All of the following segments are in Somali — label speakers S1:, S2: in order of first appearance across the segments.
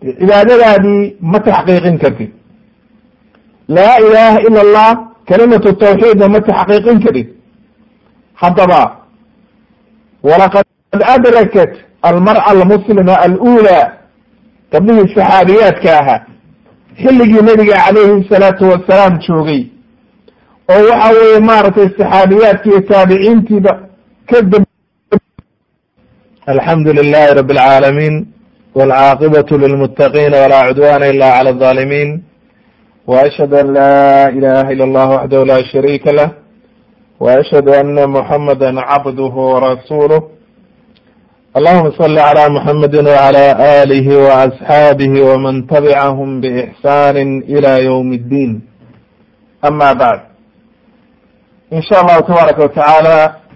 S1: cibaadadaadii ma taxqiiqin kartid laa ilaaha ila allah kalimatu tawxiidna ma taxqiiqin karid haddaba walaqad adrakat almar'a almuslima alula gabdhihii saxaabiyaadka ahaa xilligii nabiga calayhi salaatu wasalaam joogay oo waxa weeye maaragtay saxaabiyaadki iyo taabiciintiiba ka dab alxamdu lilahi rabi alcaalamiin walcaaqibatu lilmuttaqiina walaa cudwana ila cala alظaalimiin وأشhهd an la ilaha ilا اllah waxdahu la shariika lah وأشhهd ana muحamada cabduh وrasuulh allahuma صli عlى muحamadi وعlى آlih وأصxaabih وman tabcahm bإxsan ilى ywm الdin ama bعd in sha allahu tabaaraka watacaala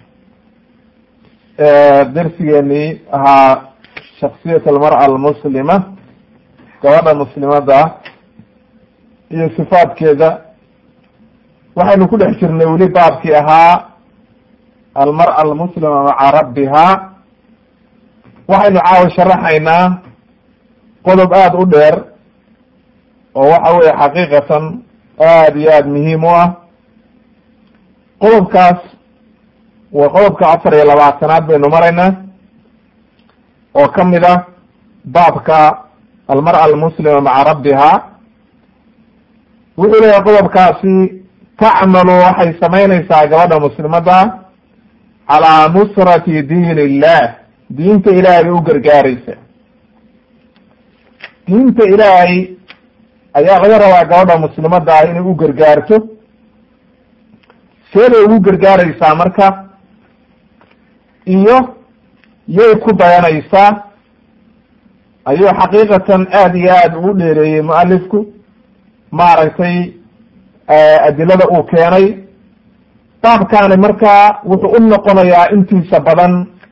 S1: dersigeenii ahaa shaksiyat almarأة almuslima gabadha muslimada iyo sifaadkeeda waxaynu ku dhex jirnay weli baabkii ahaa almar'a almuslima maca rabbiha waxaynu caawa sharaxaynaa qodob aada u dheer oo waxa weye xaqiiqatan aada iyo aada muhiim u ah qodobkaas waa qodobka afar iyo labaatanaad baynu maraynaa oo kamid ah baabka almar'a almuslima maca rabbiha wuxuu leeyahay qodobkaasi tacmalu waxay samaynaysaa gabadha muslimadda calaa nusrati diin illah diinta ilaahay bay u gargaaraysa diinta ilaahay ayaa laga rabaa gabadha muslimadda ah inay u gargaarto see bay ugu gargaaraysaa marka iyo yay ku dayanaysaa ayuu xaqiiqatan aada iyo aada ugu dheereeyey mualifku maaragtay adilada uu keenay baabkaani markaa wuxuu u noqonayaa intiisa badan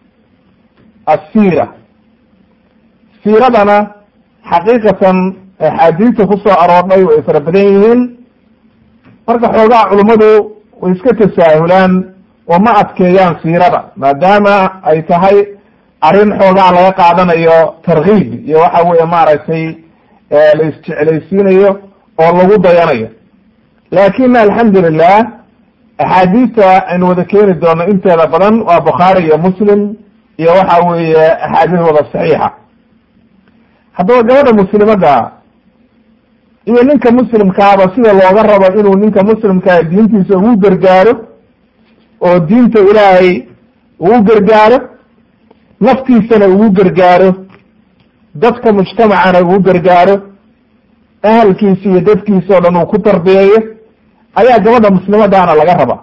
S1: asiira siiradana xaqiiqatan axaadiista kusoo aroordhay way fara badan yihiin marka xoogaha culummadu way iska tasaahulaan oo ma adkeeyaan siirada maadaama ay tahay arrin xoogaa laga qaadanayo tarkiib iyo waxa weeye maaragtay la isjeclaysiinayo oo lagu dayanayo lakin alxamdulilah axaadiista aynu wada keeni doono inteeda badan waa bukhaari iyo muslim iyo waxa weeye axaadiis wada saxiixa haddaba gabadha muslimadda iyo ninka muslimkaaba sida looga rabo inuu ninka muslimkaa diintiisa ugu gargaaro oo diinta ilaahay ugu gargaaro naftiisana ugu gargaaro dadka mujtamacana ugu gargaaro ahalkiisa iyo dadkiisa o dhan uu ku tarbiyeeyo ayaa gabadha muslimadaana laga rabaa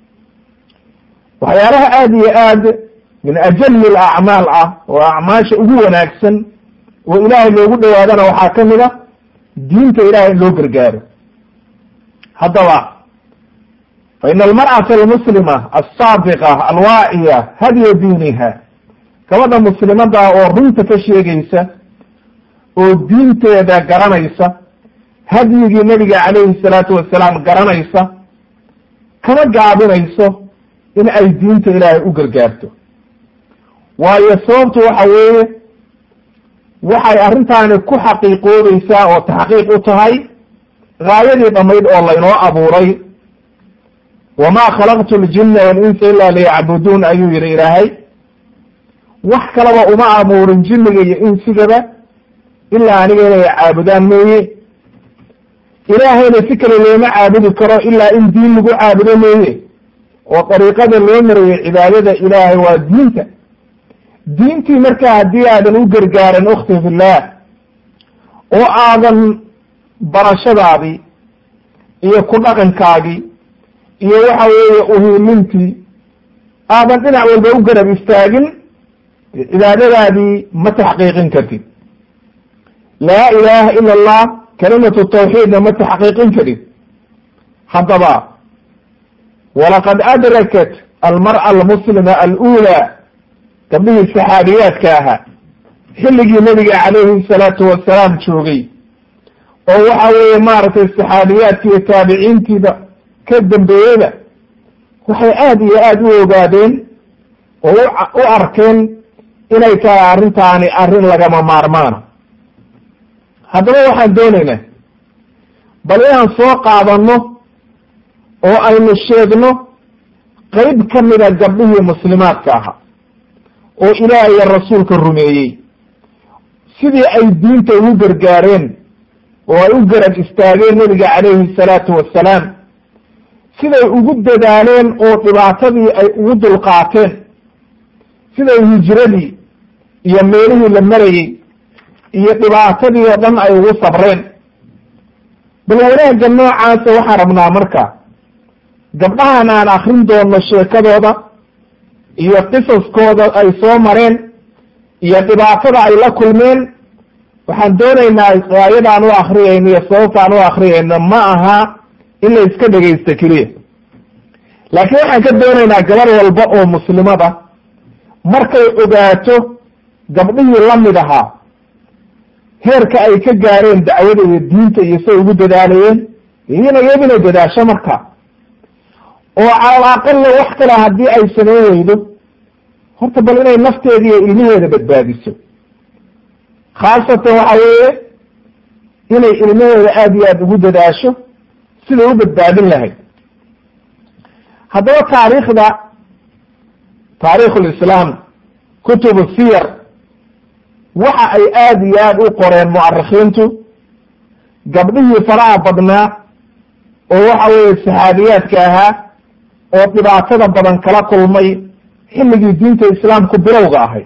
S1: waxyaalaha aada iyo aad min ajali alacmaal ah oo acmaasha ugu wanaagsan oo ilaahay loogu dhawaadana waxaa kamid a diinta ilahay in loo gargaaro haddaba fa ina almar'ata almuslima alsaadiqa alwaaciya hadya diiniha gabadha muslimada oo runta ka sheegaysa oo diinteeda garanaysa hadyigii nabiga calayhi salaatu wasalaam garanaysa kama gaabinayso in ay diinta ilaahay u gargaarto waayo sababtu waxa weeye waxay arrintaani ku xaqiiqoobaysaa oo taxqiiq u tahay gaayadii dhamayd oo laynoo abuuray wamaa khalaqtu ljinna walinsa ila liyacbuduun ayuu yihi ilaahay wax kalaba uma abuurin jinniga iyo insigaba ilaa aniga inay caabudaan mooye ilaahayna si kale looma caabudi karo ilaa in diin lagu caabudo mooye oo dariiqada loo marayo cibaadada ilaahay waa diinta diintii markaa haddii aadan u gargaarin ukhti fillaah oo aadan barashadaadii iyo ku dhaqankaagii iyo waxa weeye uhiilintii aadan dhinac walba u garab istaagin cibaadadaadii ma taxqiiqin kartid laa ilaaha ila allah kalimatu tawxiidna ma taxqiiqin karid haddaba walaqad adrakat almar'a almuslima alula gabdhihii saxaabiyaadka ahaa xilligii nabiga calayhi salaatu wasalaam joogay oo waxa weeye maaragtay saxaabiyaadki iyo taabiciintiiba ka dambeeyeyba waxay aada iyo aada u ogaadeen oo u arkeen inay tahay arrintaani arrin lagama maarmaana haddaba waxaan doonaynaa bal inaan soo qaadanno oo aynu sheegno qeyb ka mida gabdhihii muslimaadka ahaa oo ilaah iyo rasuulka rumeeyey sidii ay diinta ugu gargaareen oo ay u garab istaageen nebiga calayhi salaatu wassalaam siday ugu dadaaleen oo dhibaatadii ay ugu dulqaateen siday hijradii iyo meelihii la marayey iyo dhibaatadii oo dhan ay ugu sabreen bal wanaagga noocaasa waxaan rabnaa marka gabdhahan aan akrin doono sheekadooda iyo qisaskooda ay soo mareen iyo dhibaatada ay la kulmeen waxaan doonaynaa aayadaan u akriyayno iyo sababtaan u akriyayno ma aha in la iska dhegaysto keliya laakiin waxaan ka doonaynaa gabar walba oo muslimada markay ogaato gabdhihii la mid ahaa heerka ay ka gaareen dacwada iyo diinta iyo say ugu dadaalayeen iyana iyaduna dadaasho marka oo calal aqalla wax kale haddii ay samayn weydo horta bal inay nafteeda iyo ilmaheeda badbaadiso khaasatan waxa weeye inay ilmaheeda aada iyo aada ugu dadaasho siday u badbaadin lahayd haddaba taariikhda taarikh lislaam kutub siyar waxa ay aada iyo aada u qoreen mucarikiintu gabdhihii faraha badnaa oo waxa weeye saxaabiyaadka ahaa oo dhibaatada badan kala kulmay xilligii diinta islaamku bilowga ahay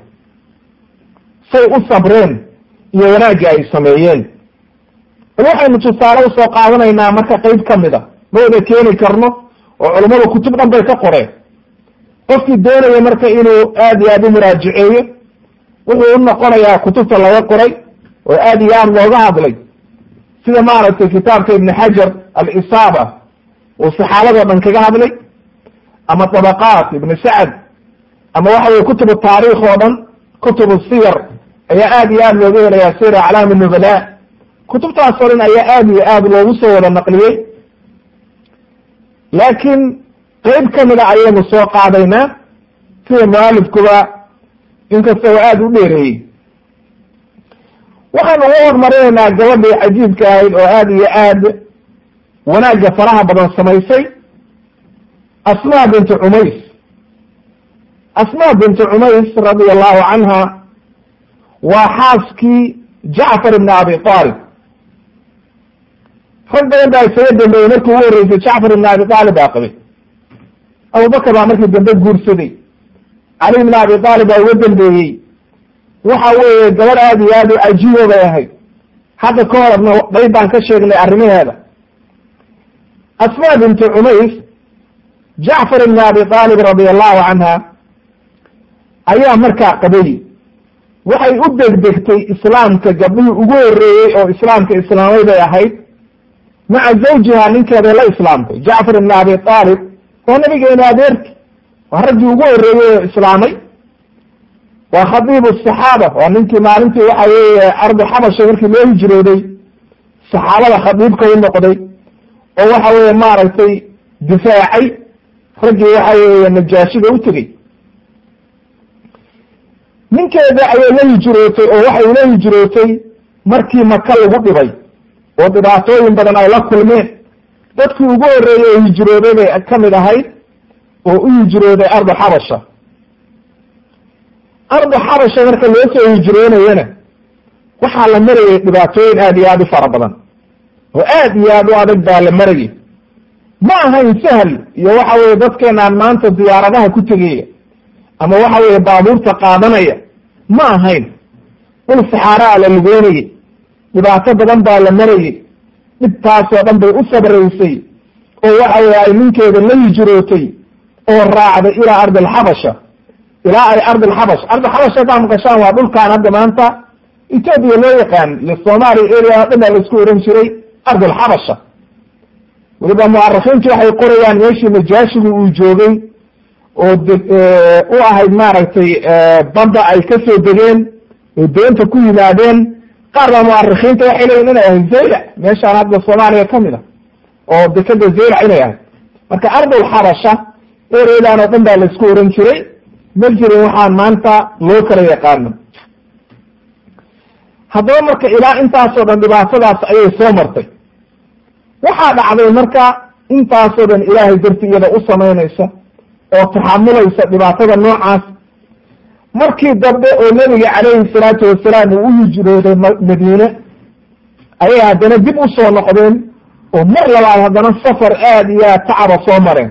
S1: say u sabreen iyo wanaagga ay sameeyeen bal waxaynu tusaale usoo qaadanaynaa marka qeyb ka mid a ma wada keeni karno oo culummadu kutub dhan bay ka qoreen qofkii doonaya marka inuu aada iyo aada u muraajiceeyo wuxuu u noqonayaa kutubta laga qoray oo aada iyo aada looga hadlay sida maaragtay kitaabka ibni xajar alisaaba uu saxaabadoo dhan kaga hadlay ama dabaqaat ibni sacd ama waxa weye kutub taariikh oo dhan kutub siyar ayaa aada iyo aada looga helayaa sir aclaam nubala kutubtaas oo dhan ayaa aada iyo aada loogu soo wada naqliyey laakiin qeyb kamida ayaynu soo qaadaynaa sida mualifkuba inkasta oo aada u dheereeyey waxaynu uga hormarinaynaa gabadhii cajiibka ahayd oo aada iyo aad wanaagga faraha badan samaysay asmaa bintu cumays asmaa bintu cumays radia allahu canha waa xaaskii jacfar ibni abi aalib rag badan baa isaga dambeeyey markii ugu horreysay jacfar ibni abi aalib baa qabay abubakar baa markii dambe guursaday cali ibni abi aalib baa uga dambeeyey waxa weeye gabadh aada iyo aada u cajiibo bay ahayd hadda ka horna qayb baan ka sheegnay arrimaheeda asmaa bintu cumays jacfar ibni abi aalib radia allahu canha ayaa markaa qabay waxay u degdegtay islaamka gabdhihii ugu horreeyey oo islaamka islaamay bay ahayd maca zawjiha ninkeeday la islaamtay jacfar ibni abi aalib waa nabigeena adeerki waa raggii ugu horreeyey oo islaamay waa khadiibu saxaaba waa ninkii maalintii waxa weeye ardi xabasha markii loo hijrooday saxaabada khadiibka u noqday oo waxa weeye maaragtay difaacay raggii waxa weeye najaashida u tegey ninkeeda ayay la hijrootay oo waxay ula hijrootay markii maka lagu dhibay oo dhibaatooyin badan ay la kulmeen dadkii ugu horreeyey oo hijrooday bay ka mid ahayd oo u hijrooday ardu xabasha ardu xabasha marka loo soo hijroonayana waxaa la marayay dhibaatooyin aada iyo aada u fara badan oo aada iyo aada u adag baa la marayay ma ahayn sahal iyo waxa weye dadkeenaan maanta diyaaradaha ku tegaya ama waxa weeye baabuurta qaadanaya ma ahayn dhul saxaaraa la lugeynayay dhibaato badan baa la marayay dhibtaasoo dhan bay u sabraysay oo waxa weye ay ninkeeda la hijrootay oo raacday ilaa ardi alxabasha ilaa ay ardi alxabash ardi xabash haddaa maqashaan waa dhulkaan hadda maanta etoobiya loo yaqaan iyo soomaaliya area o dhan baa laisku oran jiray ardi alxabasha weliba mucarikiintu waxay qorayaan meeshii najaashigu uu joogay oo u ahayd maaragtay badda ay ka soo degeen oo deenta ku yimaadeen qaar baa mucarikiinta waxay leeyihin inay ahayd zaylac meeshaan hadda soomaaliya kamid a oo dekeda zaylac inay ahayd marka ardulxabasha eredan oo dhan baa laisku oran jiray ma jirin waxaan maanta loo kala yaqaano haddaba marka ilaa intaasoo dhan dhibaatadaas ayay soo martay waxaa dhacday marka intaasoo dhan ilaahay darti iyada u samaynaysa oo taxamulaysa dhibaatada noocaas markii dambe oo nebiga calayhi salaatu wasalaam uu u hijrooday madiine ayay haddana dib u soo noqdeen oo mar labaad haddana safar aada iyo aad tacaba soo mareen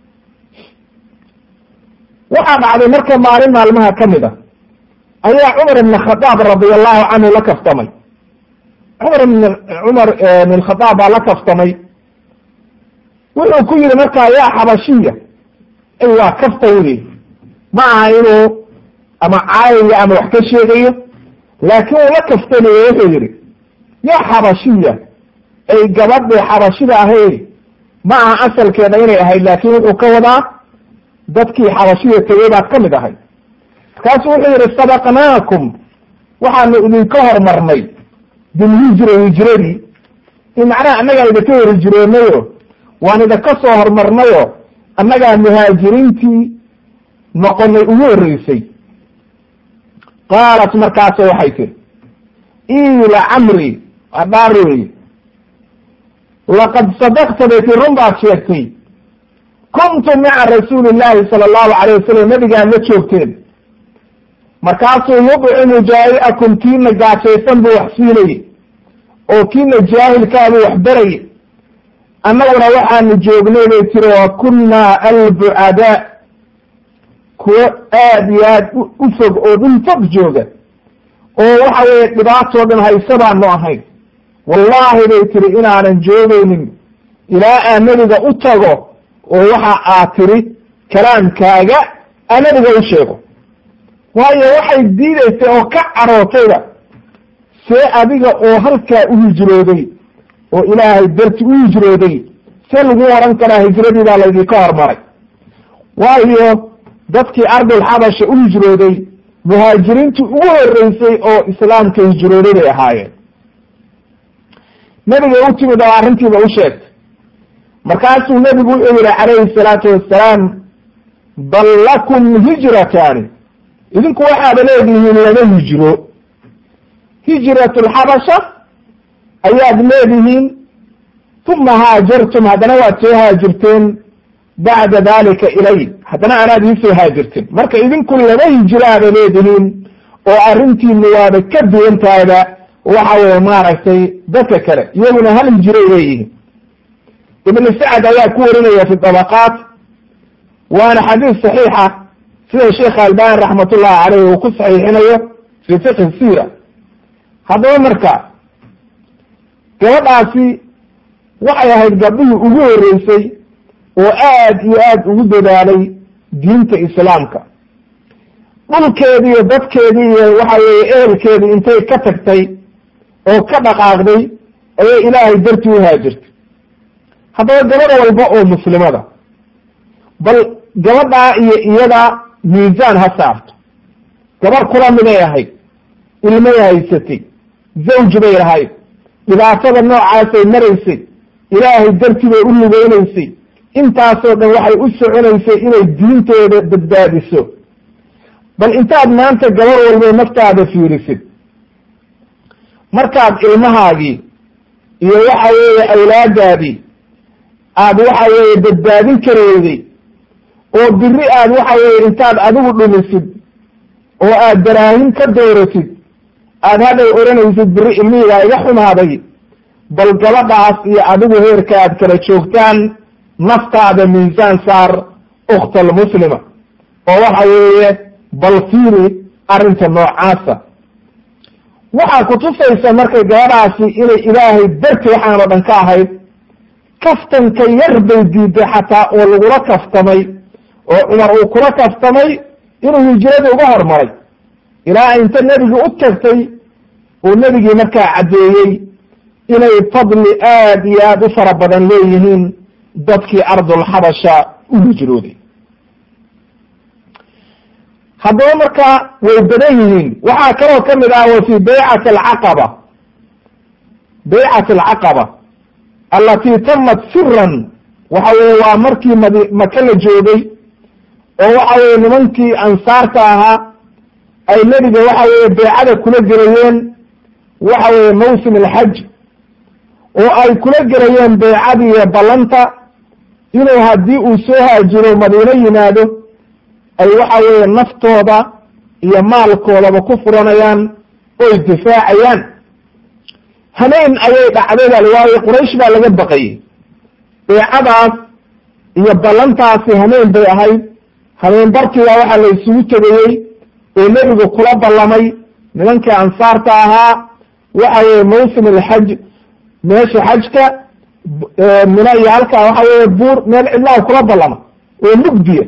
S1: waxaa dhacday marka maalin maalmaha ka mid a ayaa cumar ibn khadaab radia allahu canhu la kaftamay cumar ibn cumar ibn khadaab baa la kaftamay wuxuu ku yihi markaa yaa xabashiya ay waa kafta wey ma aha inuu ama caayayo ama wax ka sheegayo laakiin uu la kaftanayo wuxuu yihi yaa xabashiya ay gabadhii xabashida ahayd ma aha asalkeeda inay ahayd laakiin wuxuu ka wadaa dadkii xabashida tegey baad ka mid ahay markaasu wuxuu yihi sabaqnaakum waxaanu idinka hormarnay bilhijra hijradii in macnaha annagaa idinka hor hijroonayo waan idinka soo hormarnayo annagaa muhaajiriintii noqonay ugu horreysay qaalat markaaso waxay tiri ila camri waa dhaar wey laqad sadaqta bay tii run baad sheegtay kuntum maca rasuuli llahi sala allahu alayh wasalam nabigaan la joogteen markaasuu yudcimu jaa'iakum kiina gaajaysan buu wax siinayey oo kiina jaahilkaabuu wax barayay annaguna waxaanu joognay bay tiri wa kunnaa albucadaa kuwo aad iyo aad u fog oo dhul fog jooga oo waxa weeye dhibaatoo dhan hayse baanu ahayn wallaahi bay tiri inaanan joogaynin ilaa aan nebiga u tago oo waxa aad tiri kalaamkaaga aa nebiga u sheego waayo waxay diidaysay oo ka carootayba see adiga oo halkaa u hijrooday oo ilaahay darti u hijrooday see lagu oran karaa hijradii baa laydinka hormaray waayo dadkii ardul xabasha u hijrooday muhaajiriintii ugu horeysay oo islaamka hijrooday bay ahaayeen nebiga u timid oo arrintiiba u sheegtay markaasuu nebigu wuxuu yihi calayhi salaatu wassalaam bal lakum hijrataani idinku waxaaba leedihiin laba hijro hijrat lxabasha ayaad leedihiin uma haajartum haddana waad soo haajirteen bacda dalika ilay haddana anaad iisoo haajirteen marka idinku laba hijraaba leedihiin oo arrintiinu waaba ka duwan tahayba waxa weye maaragtay dadka kale iyaguna hal hijiray leeyihiin ibn sacd ayaa ku warinaya fi dabaqaat waana xadiis saxiixa sida sheekh albani raxmatullahi caleyh uu ku saxiixinayo fi fiqhi sira haddaba marka gabadhaasi waxay ahayd gabdhihii ugu horeysay oo aad iyo aad ugu dadaalay diinta islaamka dhulkeedii iyo dadkeedii iyo waxa weeye ehelkeedii intay ka tagtay oo ka dhaqaaqday ayay ilaahay dartii u haajirtay haddaba gabadh walba oo muslimada bal gabadhaa iyo iyada miisaan ha saarto gabarh kula miday ahayd ilmay haysatay zawj bay lahayd dhibaatada noocaasay maraysay ilaahay dartii bay u lugeynaysay intaasoo dhan waxay u soconaysay inay diintooda badbaadiso bal intaad maanta gabar walba naftaada fiirisid markaad ilmahaagii iyo waxa weeye awlaadaadii aad waxa weeye badbaadin kareyday oo biri aad waxa weeye intaad adigu dhumisid oo aad daraahin ka dooratid aad hadhay odhanaysid biri ilmihigaa iga xumaaday bal gabadhaas iyo adigu heerka aad kala joogtaan naftaada miisaan saar ukhta almuslima oo waxa weeye bal fiiri arrinta noocaasa waxaa kutusaysa markay gabadhaasi inay ilaahay darti waxaan oo dhan ka ahayd kaftanka yar bay diiday xataa oo lagula kaftamay oo cumar uu kula kaftamay inuu hijradii uga hormaray ilaa inta nebigii u tagtay uu nebigii markaa caddeeyey inay fadli aad iyo aad u fara badan leeyihiin dadkii ardulxabasha u hijrooday haddaba markaa way badan yihiin waxaa kaloo ka mid ah wa fi baycati alcaqaba baycat alcaqaba allatii tamat siran waxa weye waa markii mad maka la joogay oo waxa weye nimankii ansaarta ahaa ay nebiga waxa weye beecada kula gelayeen waxa weeye mawsim alxaj oo ay kula gelayeen beycadii iyo ballanta inuu haddii uu soo haajiro madiino yimaado ay waxa weeye naftooda iyo maalkoodaba ku furanayaan oy difaacayaan hameen ayay dhacday bal waayo quraysh baa laga baqayey beecadaas iyo ballantaasi hameen bay ahayd hameen barkiiba waxaa la isugu tegayey oo nebigu kula ballamay nimankii ansaarta ahaa waxa weeye mawsim alxaj meesha xajka mina iyo halkaa waxa weeye buur meel cidlaha kula ballama oo mugdiya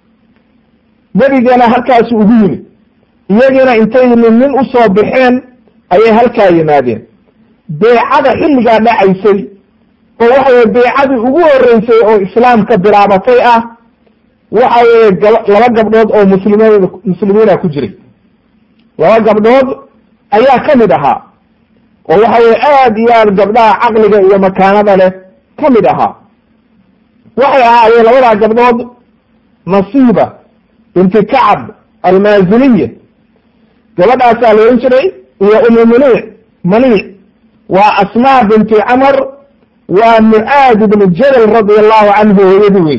S1: nebigana halkaasu ugu yimid iyagiina intay nin nin usoo baxeen ayay halkaa yimaadeen beecada xilligaa dhacaysay oo waxa weye beecadii ugu horeysay oo islaamka bilaabatay ah waxa weye laba gabdhood oo muslimiin muslimiina ku jiray laba gabdhood ayaa ka mid ahaa oo waxa weye aad iyo aad gabdhaha caqliga iyo makaanada leh ka mid ahaa waxay ahaayeen labadaa gabdhood nasiiba binti kacab almaaziniya gabadhaasaa la ohan jiray iyo umu maniic maniic waa asmaa binti camar waa mucaad ibnu jabal radia allahu canhu hooyadii wey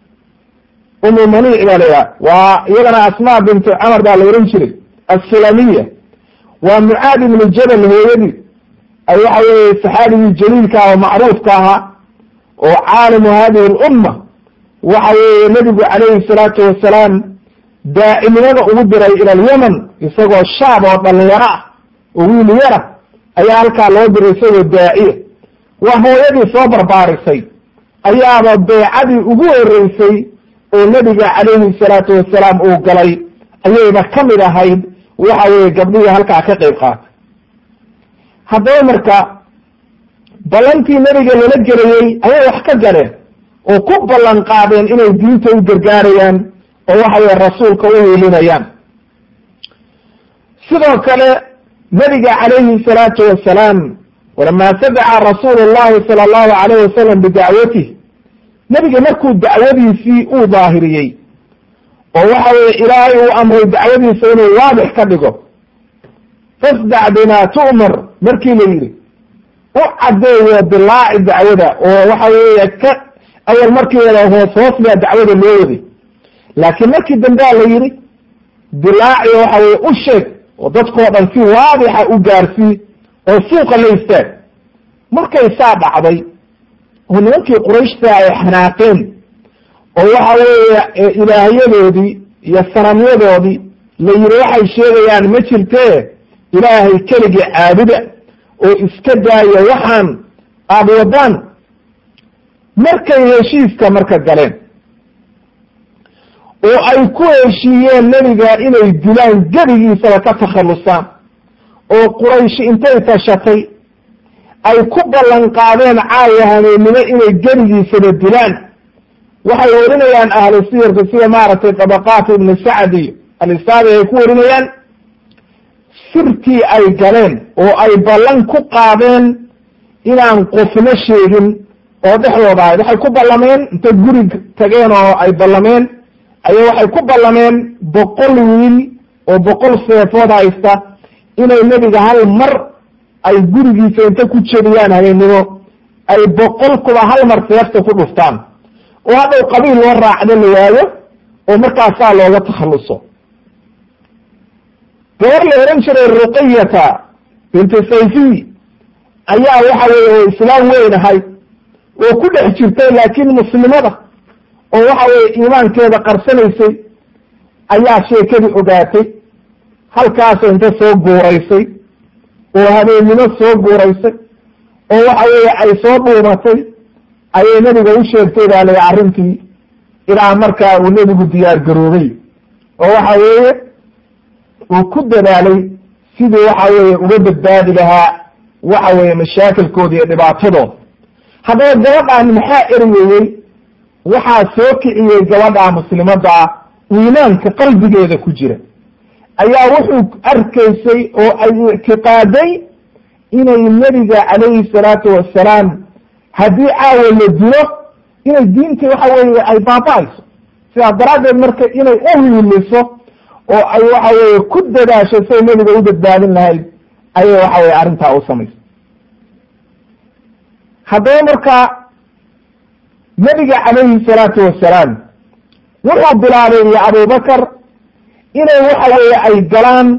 S1: umu maniic baa la yidhaha waa iyadana asmaa binti camar baa la ohan jiray assulamiya waa mucaad ibnu jabal hooyadii ay waxa weeye saxaabigii jaliilka oo macruufka ahaa oo caalimu hadihi lumma waxa weeye nebigu calayhi salaatu wasalaam daacinimada ugu diray ila alyaman isagoo shaab oo dhalinyaro ah oo wiil yara ayaa halkaa loo diray isagoo daaciya waa hooyadii soo barbaarisay ayaaba beecadii ugu horeysay oo nebiga calayhi salaatu wasalaam uu galay ayayba ka mid ahayd waxa weeye gabdhihii halkaa ka qayb qaatay haddaba marka ballantii nebiga lala gelayey ayay wax ka galeen oo ku ballan qaadeen inay diinta u gargaarayaan oo waxa weye rasuulka u hiilinayaan sidoo kale nebiga calayhi salaatu wasalaam walamaa sadaca rasuulu llahi sala allahu alayh wasalam bidacwatih nebiga markuu dacwadiisii uu daahiriyey oo waxa weye ilaahay uu amray dacwadiisa inuu waadix ka dhigo fasdac bima tu'mar markii la yidhi u caddeeyo dilaaci dacwada oo waxa weeye ka awal markii wada hoos hoos baa dacwada loo waday laakiin markii dambea la yidhi dilaaci waxa weye u sheeg oo dadkoo dhan si waadixa u gaarsii oo suuqa la istaag markay saa dhacday oo nimankii qurayshta ay xanaaqeen oo waxa weeye ilaahyadoodii iyo sanamyadoodii la yidhi waxay sheegayaan ma jirtee ilaahay keligii caabuda oo iska daaya waxaan aada wadaan markay heshiiska marka galeen oo ay ku heshiiyeen nebiga inay dilaan gebigiisaba ka takhallusaan oo quraysh intay tashatay ay ku ballan qaadeen caawa haneennimo inay gebigiisaba dilaan waxay warinayaan ahlu siyarka sida maaragtay tabaqaat ibnu sacd iyo alisaabi ay ku warinayaan sirtii ay galeen oo ay ballan ku qaadeen inaan qofna sheegin oo dhexdooda ahayd waxay ku ballameen intay guri tageen oo ay ballameen aya waxay ku ballameen boqol wiil oo boqol seefood haysta inay nebiga hal mar ay gurigiisa inta ku jebiyaan habeennimo ay boqol kuba hal mar seefta ku dhuftaan oo hadhow qabiil loo raacdo la waayo oo markaasaa looga takhalluso gabar la ohan jiray ruqayata binti sayfiy ayaa waxa weye oo islaam weyn ahayd oo ku dhex jirtay laakiin muslimada oo waxa weye iimaankeeda qarsanaysay ayaa sheekadii ogaatay halkaasoo inta soo guuraysay oo habeennimo soo guuraysay oo waxa weeye ay soo dhuumatay ayay nebiga u sheegtay baa lay arrintii ilaa markaa uu nebigu diyaar garoobay oo waxa weeye uu ku dadaalay sidii waxa weeye uga badbaadi lahaa waxa weeye mashaakilkooda iyo dhibaatadooda haddaba gabadhaan maxaa eryeeyey waxaa soo kiciyey gabadhaa muslimadda ah iimaanka qalbigeeda ku jira ayaa wuxuu arkaysay oo ay ictiqaaday inay nebiga calayhi salaatu wassalaam haddii caawa la dilo inay diinta waxa weeye ay baaba-ayso sidaas daraaddeed marka inay u hiiliso oo ay waxa weeye ku dadaasho say nebiga u badbaadin lahayd ayay waxa weye arrintaa u samaysay haddaba marka nebiga calayhi salaatu wasalaam wuxuu bilaabay iyo abubakar inay waxa weeye ay galaan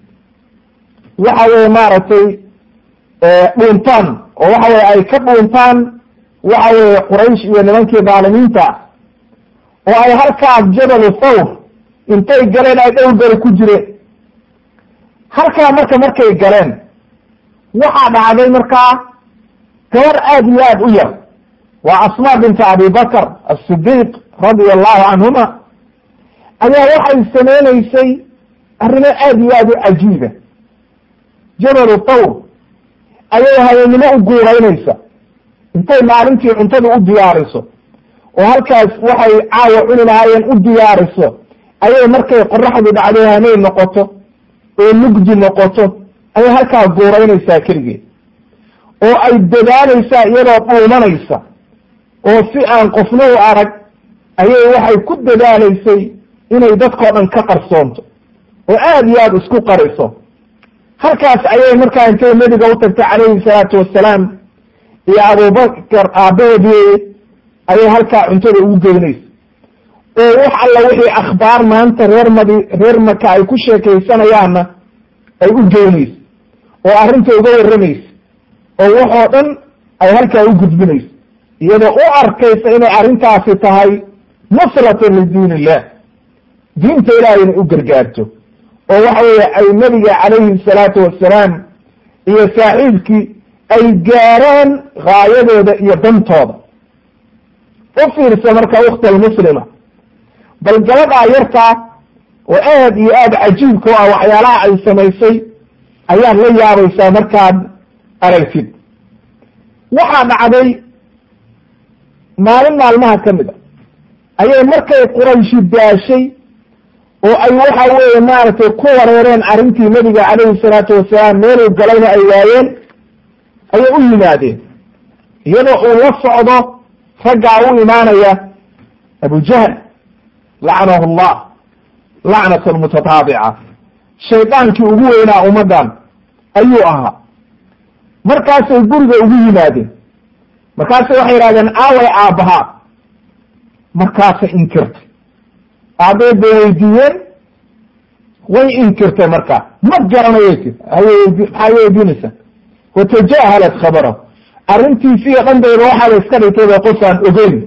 S1: waxa weye maaragtay dhuuntaan oo waxa weye ay ka dhuuntaan waxa weeye quraysh iyo nimankii dhaalimiinta oo ay halkaas jabalu thawr intay galeen ay dhowr beri ku jireen halkaa marka markay galeen waxaa dhacday markaa gabar aad iyo aad u yar waa asmaa binta abi bakr asidiiq radia allahu canhuma ayaa waxay samaynaysay arrimo aad iyo aad u cajiiba jabalu thawr ayay habeennimo u guuraynaysa intay maalintii cuntada u diyaariso oo halkaas waxay caawa cuni lahaayeen u diyaariso ayay markay qoraxdu dhacdo hanay noqoto oo mugdi noqoto ayay halkaa guuraynaysaa keligeed oo ay dadaalaysaa iyadoo dhuumanaysa oo si aan qofna u arag ayay waxay ku dadaalaysay inay dadkao dhan ka qarsoonto oo aad iyo aad isku qariso halkaas ayay markaa intay nebiga u tagtay calayhi salaatu wassalaam iyo abubakar aabaheedii ayay halkaa cuntada ugu geynaysa oo wax alla wixii akhbaar maanta reer madi reer maka ay ku sheekaysanayaanna ay u geynayso oo arrinta uga warramaysa oo waxoo dhan ay halkaa u gudbinayso iyadoo u arkaysa inay arrintaasi tahay nusratan lidiin illah diinta ilahay inay u gargaarto oo waxa weeye ay nebiga calayhi salaatu wassalaam iyo saaxiibkii ay gaaraan gaayadooda iyo dantooda u fiirsa marka ukhta almuslima bal gabadhaa yartaa oo aad iyo aad cajiibka u ah waxyaalaha ay samaysay ayaad la yaabaysaa markaad aragtid waxaa dhacday maalin maalmaha ka mid a ayay markay qurayshi daashay oo ay waxa weeye maaragtay ku wareereen arrintii nebiga calayhi salaatu wasalaam meeluu galayna ay waayeen ayay u yimaadeen iyadoo uu la socdo raggaa u imaanaya abujahl lacanahu allah lacnat almutataabica shaydaankii ugu weynaa ummaddan ayuu ahaa markaasay guriga ugu yimaadeen markaasay waxay yidhahdeen aaway aabbahaa markaasay inkirtay aabbay bay weydiiyeen way inkirtay markaa ma garanayay tir maxaa weydiinaysaa watajahalat khabarahu arrintiisiiyo dhandayda waxaa la iska dhigtay ba qof aan ogeyn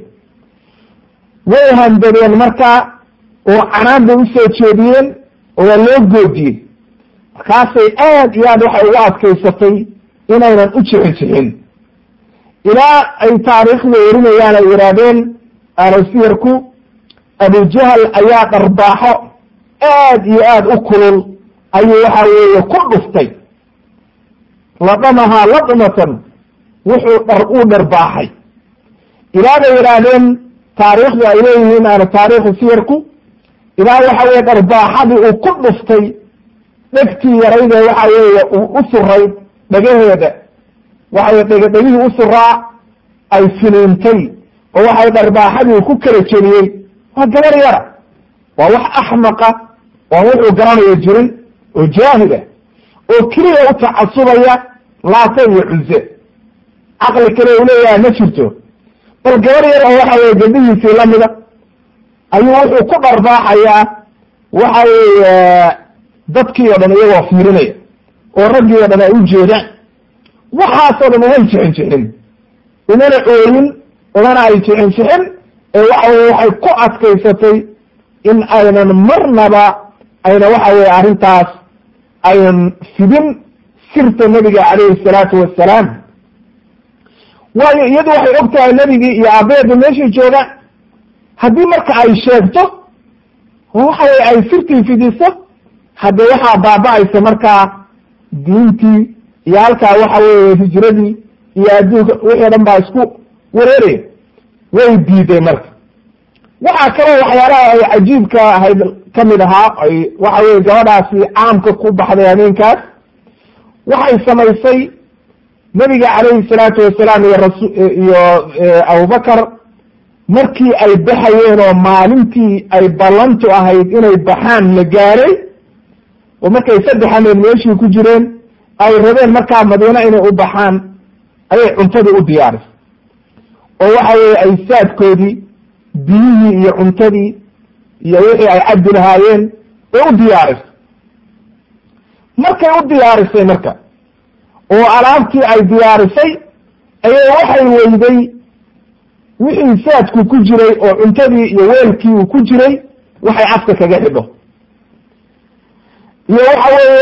S1: way handadeen markaa oo canaan bay usoo jeediyeen oo waa loo goodiyey markaasay aad iyo aad waxay ugu adkaysatay inaynan u jixin jixin ilaa ay taariikhda werinayaan ay yidhaahdeen alasiyarku abujahal ayaa dharbaaxo aad iyo aad u kulul ayuu waxa weeye ku dhuftay ladamahaa ladmatan wuxuu dhar uu dharbaaxay ilaa bay yidhaahdeen taariikhdu ay leeyihiin ana taariikhu siyarku ilaa waxa weye dharbaaxadii uu ku dhuftay dhegtii yaraydee waxa weeye uu u suray dhagaheeda waxaweye dhege dhegihii u suraa ay finiintay oo waxay dharbaaxadii uu ku kala jeliyey waa gabar yara waa wax axmaqa oon wuxuu garanayo jirin oo jaahida oo keliya u tacasubaya laata iyo cuze caqli kale u leeyahay ma jirto bal gabar yar oo waxa weye gabdhihiisii lamida ayuu wuxuu ku dharbaaxayaa waxa weeye dadkii oo dhan iyagoo fiirinaya oo raggii oo dhan ay u jeedaan waxaasoo dhan umay jixin jixin umana ooyin umana ay jixin jixin ee waxa weye waxay ku adkaysatay in aynan marnaba ayna waxa weye arrintaas aynan fidin sirta nebiga calayhi salaatu wassalaam waayo iyadu waxay og tahay nebigii iyo aabaheeda meeshii joogaan haddii marka ay sheegto oo waxa weye ay sirtii fidiso hadde waxaa baaba-aysa markaa diintii iyo halkaa waxa weeye hijradii iyo adduunka wixii o dhan baa isku wareeraya way diiday marka waxaa kaloo waxyaalaha ay cajiibka ahayd ka mid ahaa ay waxa weye gabadhaasi caamka ku baxday habeenkaas waxay samaysay nebiga calayhi salaatu wasalaam iyo rasu iyo abubakar markii ay baxayeen oo maalintii ay ballantu ahayd inay baxaan la gaaray oo markay saddex hameed meeshii ku jireen ay rabeen markaa madiine inay u baxaan ayay cuntadii u diyaarisay oo waxa weeye ay saadkoodii biyihii iyo cuntadii iyo wixii ay cabdi lahaayeen bay u diyaarisay markay u diyaarisay marka oo alaabtii ay diyaarisay ayay waxay weyday wixii saadku ku jiray oo cuntadii iyo weelkii uu ku jiray waxay afka kaga xidho iyo waxa weeye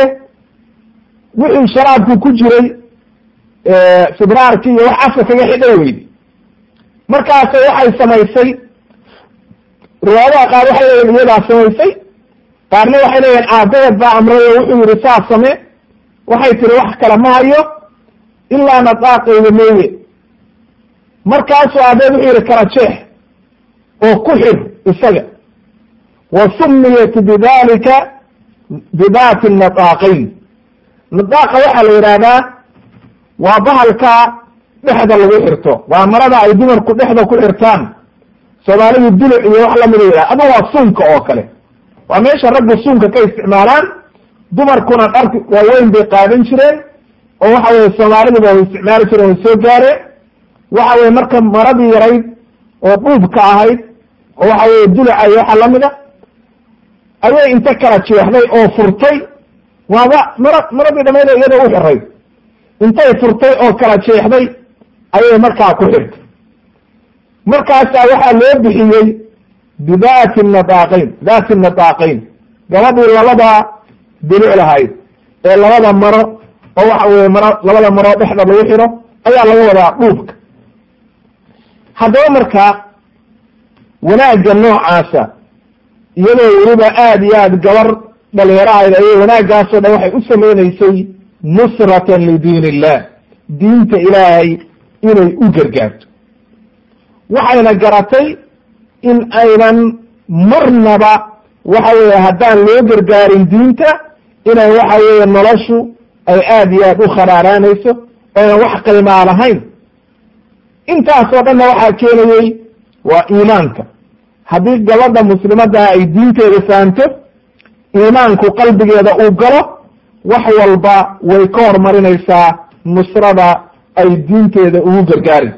S1: wixii sharaabku ku jiray sibraarkii iyo wax afka kaga xidhay weyday markaasa waxay samaysay riwaayadaha qaar waxay leeyihin iyadaa samaysay qaarna waxay leeyihin aabaheed baa amray oo wuxuu yihi saas same waxay tiri wax kale ma hayo ilaa nadaaqayda meeye markaasuu aabeed wuxuu yihi kala jeex oo ku xir isaga wa sumiyat bidalika bidaati nadaaqayn nadaaqa waxaa la yidhaahdaa waa bahalka dhexda lagu xirto waa marada ay dumarku dhexda ku xirtaan soomaalidu duluc iyo wax lamida yidhaha ama waa suunka oo kale waa meesha raggu suunka ka isticmaalaan dumarkuna dharki waaweyn bay qaadan jireen oo waxa weye soomaaliduba way isticmaali jireen way soo gaareen waxa weye marka maradii yarayd oo dhuubka ahayd oo waxa weye duluca iyo waxa lamida ayay inta kala jeexday oo furtay waaba mara maradii dhamayda iyadoo u xiray intay furtay oo kala jeexday ayay markaa ku xirtay markaasaa waxaa loo bixiyey bidaati nadaaqayn daati nadaaqayn gabadhii labada duluc lahayd ee labada maro oo waxa weye maro labada maro dhexda lagu xiro ayaa laga wadaa dhuubka haddaba marka wanaagga noocaasa iyadoo weliba aada iyo aad gabar dhalinyarahayd ayay wanaaggaasoo dhan waxay u sameynaysay nusratan lidiin illah diinta ilaahay inay u gargaarto waxayna garatay in aynan marnaba waxa weeye haddaan loo gargaarin diinta inay waxa weeye noloshu ay aada iyo aad u kharaaraanayso oynan wax qiimaa lahayn intaasoo dhanna waxaa keenayey waa iimaanka haddii gabadha muslimaddaa ay diinteeda fahamto iimaanku qalbigeeda uu galo wax walba way ka horumarinaysaa nusrada ay diinteeda ugu gargaari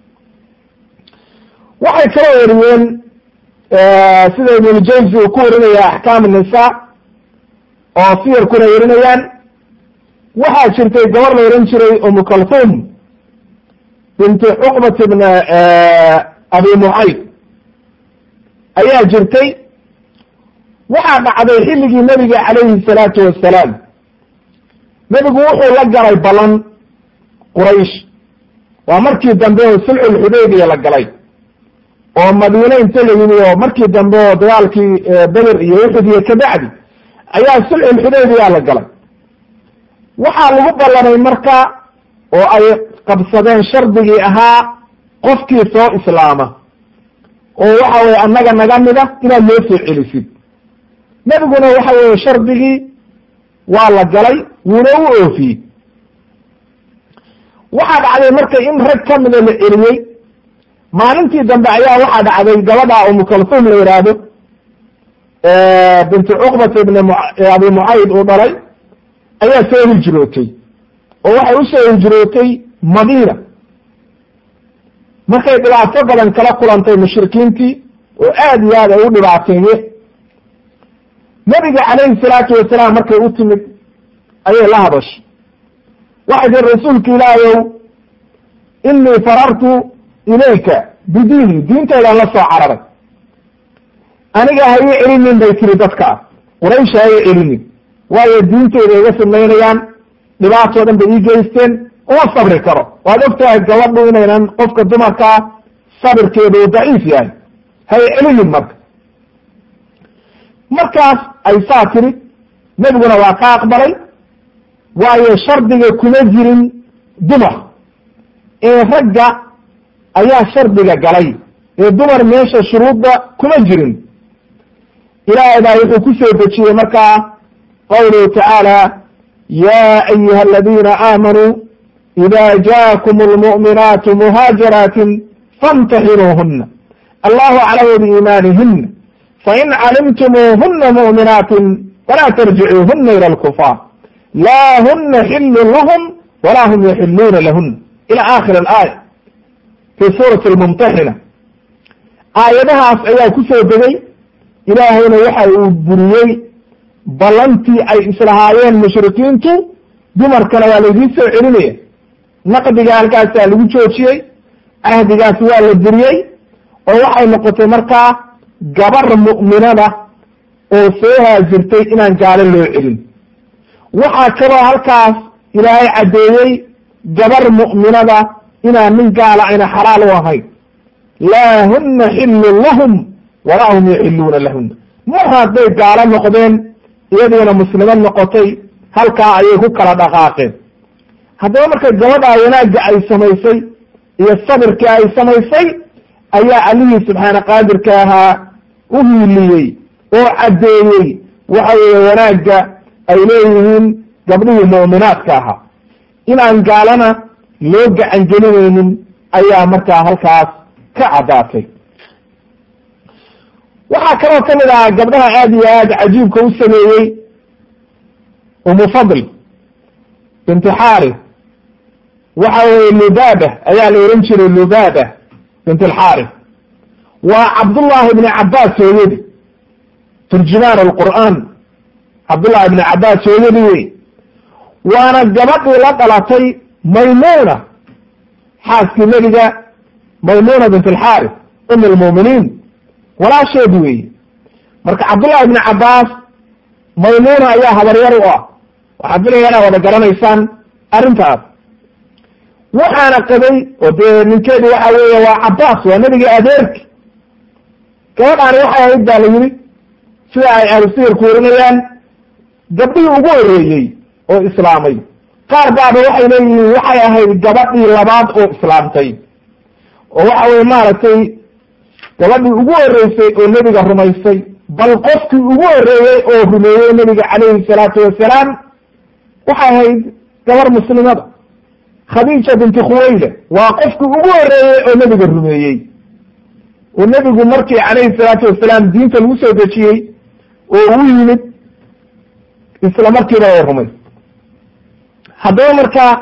S1: waxay kala wariyeen sida ibnu jamsi uu ku warinaya axkaam nisa oo siyarkuna warinayaan waxaa jirtay gabar la ohan jiray umu kalthum binti cuqbat bn abi mucayd ayaa jirtay waxaa dhacday xilligii nebiga calayhi salaatu wassalaam nebigu wuxuu la galay balan quraysh waa markii dambe oo sulxulxudaybiya la galay oo madiine inta la yimi oo markii dambe oo dagaalkii beder iyo uxud iyo kabacdi ayaa sulxulxudaybiya la galay waxaa lagu ballanay marka oo ay qabsadeen shardigii ahaa qofkii soo islaama oo waxa weye annaga naga mida inaad noo soo celisid nebiguna waxa weye shardigii waa la galay wuuna u oofiyey waxaa dhacday marka in rag ka mida la celiyey maalintii dambe ayaa waxaa dhacday gabadha umu kalthum la yidhaahdo bintu cuqbat ibn abi mucayd uu dhalay ayaa soo hijrootay oo waxay usoo hijrootay madiina markay dhibaato badan kala kulantay mushrikiintii oo aada iyo aad ay u dhibaateeye nebiga calayhi salaatu wasalaam markay u timid ayay la hadashay waxay tii rasuulka ilaahayow inii farartu ilayka bidiini diinteedaan la soo cararay aniga ha ii celinin bay tiri dadka ah quraysh ha ii celinin waayo diinteyda iga samaynayaan dhibaatoo dhan bay ii geysteen uma sabri karo waad ogtahay gabadhu inaynan qofka dumarkaa sabirkeedu uu daciif yahay ha ii celinin marka markaas ay saa tiri nebiguna waa ka aqbalay waayo shardiga kuma jirin dumar ee ragga ayaa shardiga galay ee dumar meesha shuruudda kuma jirin ilaahay baa wuxuu ku soo dejiyey markaa qawluhu tacaala ya ayuha aladiina aamanuu ida jaakum almu'minaatu muhaajiraatin famtaxinuuhuna allahu aclamu biiimaanihina fain calimtumuuhuna mu'minaatin falaa tarjicuuhuna ila alkufaar laa huna xilun lahum walaa hum yaxiluuna lahun ila aakhir alaaya fi suurati almumtaxina aayadahaas ayaa ku soo degay ilaahayna waxa uu buriyey ballantii ay islahaayeen mushrikiintu dumarkana waa laydiin soo celinaya naqdiga halkaasaa lagu joojiyey ahdigaas waa la buriyey oo waxay noqotay markaa gabar mu'minada oo soo haajirtay inaan gaalo loo celin waxaa kaloo halkaas ilaahay caddeeyey gabar mu'minada inaan nin gaala ayna xalaal u ahayn laa huna xillun lahum walaa hum yaxiluuna lahuna mar hadday gaalo noqdeen iyadiina muslimad noqotay halkaa ayay ku kala dhaqaaqeen haddaba marka gabadhaa wanaagga ay samaysay iyo sabirkii ay samaysay ayaa allihii subxaana qaadirka ahaa u hiiliyey oo caddeeyey waxa weeye wanaagga ay leeyihiin gabdhihii mu'minaadka ahaa inaan gaalana loo gacan gelinaynin ayaa markaa halkaas ka caddaatay waxaa kaloo ka mid ahaa gabdhaha aada iyo aada cajiibka u sameeyey umu fadl binti xaari waxa weye lubaaba ayaa la ohan jiray lubaaba bint alxaari waa cabdullahi bni cabaas hooyadi turjumaan alqur'aan cabdullahi bni cabaas hooyadi wey waana gabadhii la dhalatay maymuna xaaskii nebiga maymuna bint alxaari um almu'miniin walaasheed weeye marka cabdullahi bni cabaas maymuna ayaa habaryar u ah waxaad filaya inaad wada garanaysaan arrintaas waxaana qabay oo dee ninkeedu waxa weeye waa cabaas waa nebiga adeerki gabadhaani waxay ahayd baa la yidhi sida ay ahlusiyarku warinayaan gabdhihii ugu horreeyey oo islaamay qaar baaba waxay leeyihiin waxay ahayd gabadhii labaad oo islaamtay oo waxa weye maaragtay gabadhii ugu horreysay oo nebiga rumaysay bal qofkii ugu horreeyey oo rumeeyey nebiga calayhi salaatu wasalaam waxay ahayd gabar muslimada khadiija binti khuwayla waa qofkii ugu horreeyey oo nebiga rumeeyey oo nebigu markii calayhi salaatu wasalaam diinta lagu soo dejiyey oo uu yimid isla markiiba oo rumay haddaba markaa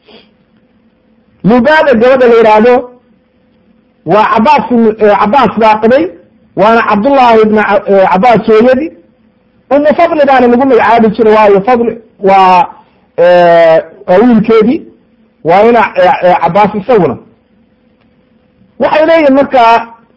S1: lubaada gabadha la yidhaahdo waa cabaas cabaas baa qabay waana cabdullaahi ibna cabaas hooyadi umu fadli baana lagu magacaabi jiray waayo fadli waa waa wiilkeedii waa ina cabaas isaguna waxay leeyihin markaa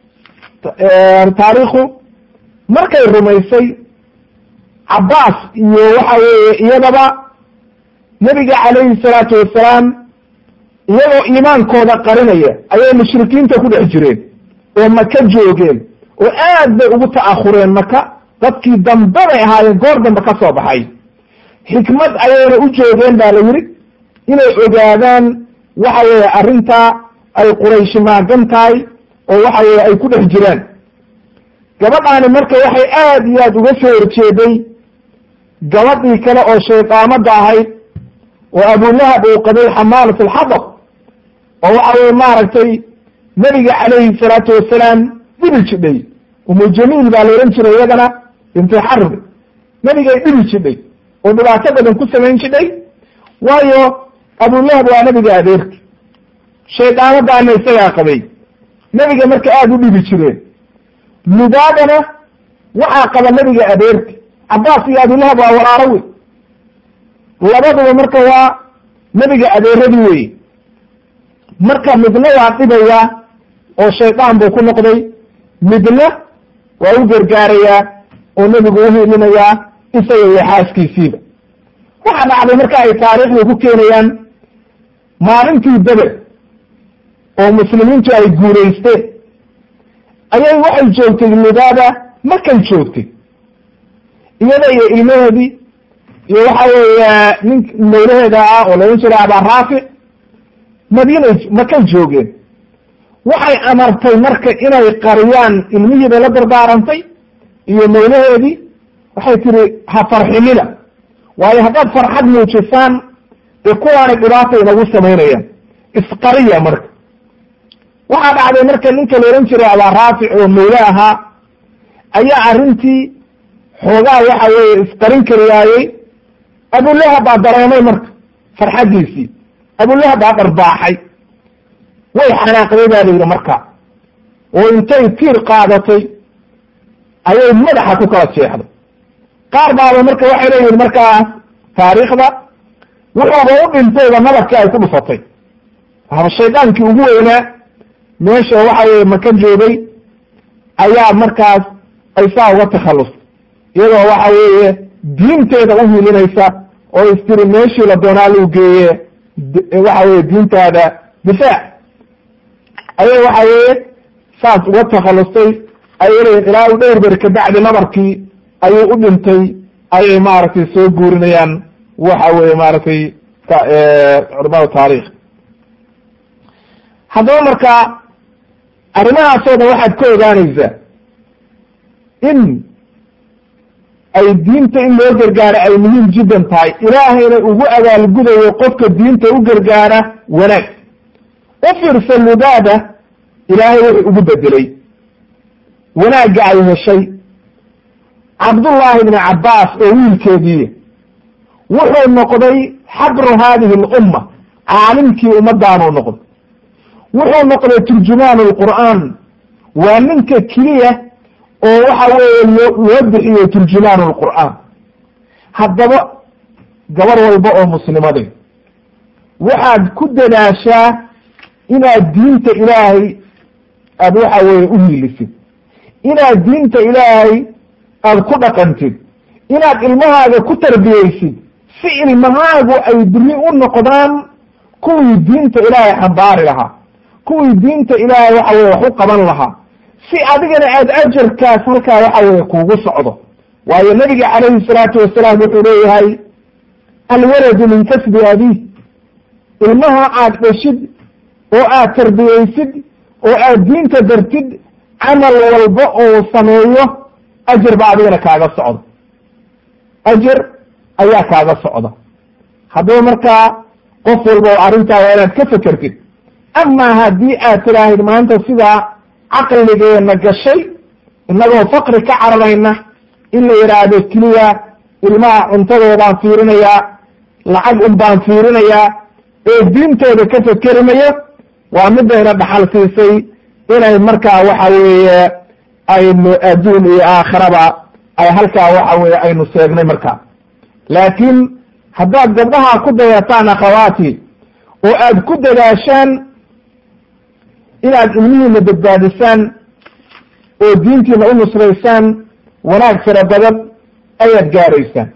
S1: taariikhu markay rumaysay cabaas iyo waxa weeye iyadaba nebiga calayhi salaatu wasalaam iyagoo iimaankooda qarinaya ayay mushrikiinta ku dhex jireen oo maka joogeen oo aad bay ugu ta'ahureen maka dadkii dambe bay ahaayeen goor dambe ka soo baxay xikmad ayayna u joogeen ba la yidhi inay ogaadaan waxa weeye arrintaa ay qurayshi maagan tahay oo waxa weeye ay ku dhex jiraan gabadhaani marka waxay aad iyo aad uga soo horjeeday gabadhii kale oo shaydaamada ahayd oo abulahab uu qabay xamaalat alxadab oo waxa weye maaragtay nebiga calayhi salaatu wasalaam dhibi jidhay umu jamiil baa la odhan jiray iyadana binti xarbi nebigay dhibi jidhay oo dhibaato badan ku samayn jidhay waayo abulahab waa nebiga adeerki shaydaamadaana isagaa qabay nebiga marka aada u dhibi jireen lubaadana waxaa qaba nebiga adeerki cabaas iyo abulahab waa walaalo wey labaduba marka waa nebiga adeeradii weye marka midna waa dhibayaa oo shaydaan buu ku noqday midna waa u gargaarayaa oo nebigu uhiilinayaa isaga iyo xaaskiisiiba waxaa dhacday marka ay taariikhda ku keenayaan maalintii beder oo muslimiintu ay guulaysteen ayay waxay joogtay lubaada markay joogtay iyada iyo ilmaheedii iyo waxa weeye nin mawlaheeda ah oo laodhan jiray abaa raafic madiinay makay joogeen waxay amartay marka inay qariyaan ilmihiibay la dardaarantay iyo mawlaheedii waxay tihi ha farxinina waayo haddaad farxad muujisaan dee kuwaanay dhibaata inagu samaynayaan isqariya marka waxaa dhacday marka ninka la odhan jiray abaa raafic oo mawle ahaa ayaa arrintii xoogaa waxa weeye isqarin kari waayey abulahab baa dareemay marka farxaddiisii abulahab baa dharbaaxay way xanaaqday baa la yidhi marka oo intay tiir qaadatay ayay madaxa ku kala jeexday qaar baaba marka waxay leeyihin markaas taariikhda wuxuuba u dhintayba nabarkii ay ku dhufatay haba shaydaankii ugu weynaa meesha waxa weye maka joogay ayaa markaas ay saa uga takhallustay iyadoo waxa weeye diinteeda u hilinaysa oo istiri meeshii la doonaa luu geeye waxa weye diintaada difaac ayay waxa weeye saas uga takhallustay ayay leeyihin ilaa u dheer beri kabacdi nabarkii ayuu u dhintay ayay maaragtay soo guurinayaan waxa weye maaragtay culamada taarikh haddaba marka arrimahaasoo dhan waxaad ka ogaanaysaa in ay diinta in loo gargaaro ay muhiim jiddan tahay ilaahayna ugu abaalgudayo qofka diinta u gargaara wanaag u fiirsa lubaada ilaahay wuxuu ugu bedelay wanaagga ay heshay cabdullaahi ibni cabbaas oo wiilkeedii wuxuu noqday xabru haadihi alumma caalimkii ummaddaanuu noqday wuxuu noqday turjumaan alqur'aan waa ninka keliya oo waxa weeye loo loo bixiyo turjumaan alqur'aan haddaba gabar walba oo muslimaday waxaad ku dadaashaa inaad diinta ilaahay aada waxa weeye u hiilisid inaad diinta ilaahay aada ku dhaqantid inaad ilmahaaga ku tarbiyeysid si ilmahaagu ay biri u noqdaan kuwii diinta ilaahay xambaari lahaa kuwii diinta ilaahay waxa weye wax u qaban lahaa si adigana aada ajarkaas halkaa waxa weye kuugu socdo waayo nabiga calayhi salaatu wasalaam wuxuu leeyahay alwaladu min kasbi abiih ilmaha aad dheshid oo aad tarbiyeysid oo aad diinta dartid camal walba oo sameeyo ajar ba adigana kaaga socda ajar ayaa kaaga socda haddaba markaa qof walba oo arrintaa waa inaad ka fekertid amaa haddii aad tidhaahid maanta sidaa caqligeena gashay innagoo fakri ka cararayna in la yidhaahdo keliya ilmaha cuntadoodaan fiirinayaa lacag un baan fiirinayaa ee diintooda ka fekerimayo waa midayna dhaxal siisay inay markaa waxa weeye aynu adduun iyo aakhiraba ay halkaa waxa weye aynu seegnay markaa laakiin haddaad gabdhaha ku dayataan akhawaati oo aad ku dadaashaan inaad ilmihiina badbaadisaan oo diintiina u nusraysaan wanaag fara badan ayaad gaaraysaan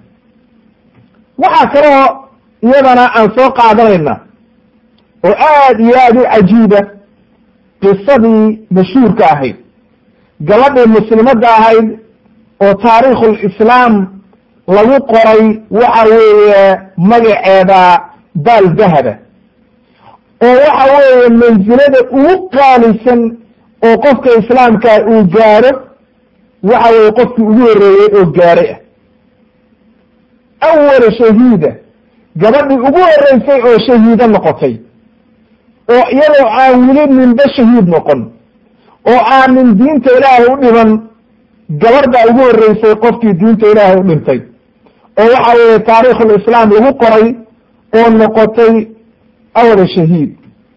S1: waxaa kaloo iyadana aan soo qaadanayna oo aad iyo aada u cajiiba qisadii mashhuurka ahayd gabadhii muslimadda ahayd oo taariikhulislaam lagu qoray waxa weeye magaceeda baal dahaba oo waxa weeye mansilada ugu qaalisan oo qofka islaamka uu gaaro waxa weeye qofkii ugu horreeyey oo gaaray ah awala shahiida gabadhii ugu horreysay oo shahiido noqotay oo iyadoo aan weli ninba shahiid noqon oo aanin diinta ilaahay u dhiman gabadha ugu horreysay qofkii diinta ilaahay u dhintay oo waxa weeye taariikhulislaam lagu qoray oo noqotay awala shahiid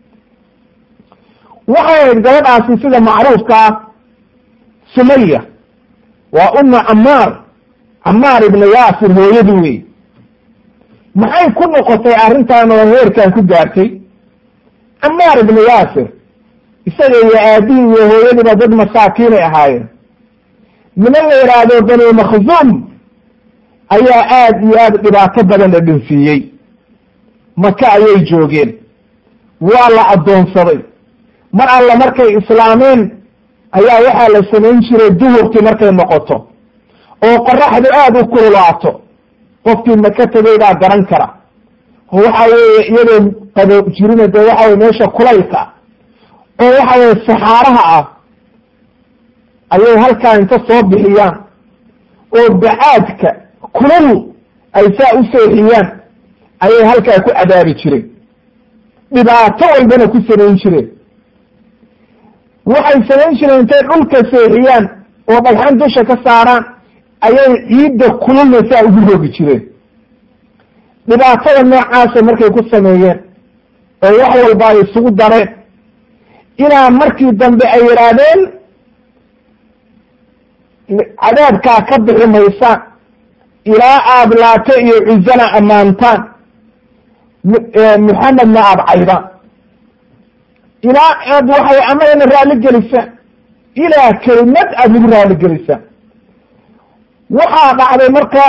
S1: waxay ahayd gabadhaasi sida macruufkaa sumaya waa uma camaar camaar ibna yaasir hooyadii wey maxay ku noqotay arrintan oo heerkan ku gaartay camaar ibna yaasir isaga iyo aabihii iyo hooyadiiba dad masaakiinay ahaayeen niman la yidhaahdo bani makhzuum ayaa aada iyo aada dhibaato badan la dhinsiiyey maka ayay joogeen waa la addoonsaday mar alla markay islaameen ayaa waxaa la samayn jiray duhurkii markay noqoto oo qoraxdu aada u kululaato qofkii maka tegay baa garan kara oo waxa weeye iyadoo qabo jirina dee waxa weye meesha kulaylka oo waxa weye saxaaraha ah ayay halkaa inta soo bixiyaan oo bacaadka kulul ay saa u seexiyaan ayay halkaa ku cadaabi jireen dhibaato walbana ku samayn jireen waxay samayn jireen intay dhulka seexiyaan oo dhagxan dusha ka saaraan ayay ciidda kululna saa ugu rogi jireen dhibaatada noocaasa markay ku sameeyeen oo wax walba ay isugu dareen ilaa markii dambe ay yidhaahdeen cadaabkaa ka bixi maysaan ilaa aada laate iyo cuzana ammaantaan muxamedna aada caydaan ilaa aad waxay amagana raali gelisaan ilaa kelimad aada lagu raali gelisaan waxaa dhacday marka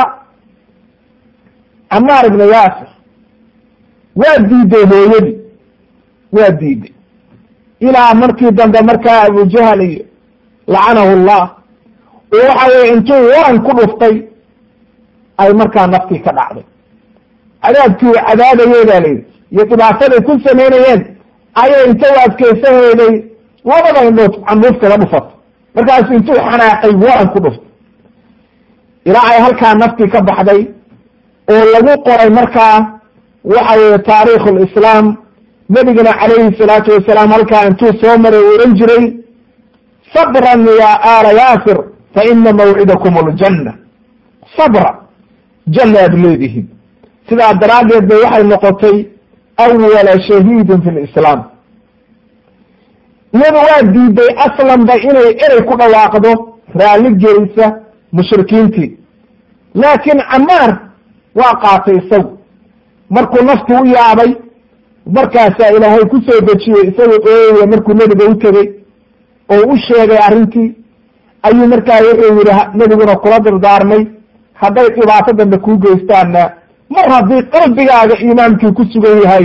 S1: camaar ibna yaasir waa diiday hooyadii waa diiday ilaa markii dambe markaa abujahal iyo lacanahu llah oo waxa weye intuu waran ku dhuftay ay markaa naftii ka dhacday cadaabkii cadaadayey baa layidhi iyo dhibaataday ku samaynayeen ayay inta u adkaysanayday labada indhood canduuftada dhufato markaasu intuu xanaaqay waran ku dhuftay ilaa ay halkaa naftii ka baxday oo lagu qoray markaa waxa weye taarikhu lislaam nebigana calayhi salaatu wasalaam halkaa intuu soo maray u ohan jiray sabran ya aala yaasir fa ina mawcidakum aljanna sabra janna aad leedihiin sidaa daraaddeed bay waxay noqotay awala shahiidin fi lislaam iyadu waa diiday aslanba inay erey ku dhawaaqdo raalli gelisa mushrikiintii laakiin camaar waa qaatay isagu markuu nafti u yaabay markaasaa ilaahay ku soo dejiyey isagoo ooyaya markuu nebiga u tegey oo u sheegay arrintii ayuu markaa wuxuu yihi nebiguna kula dardaarmay hadday dhibaato dambe kuu geystaanna mar haddii qalbigaaga iimaankii ku sugan yahay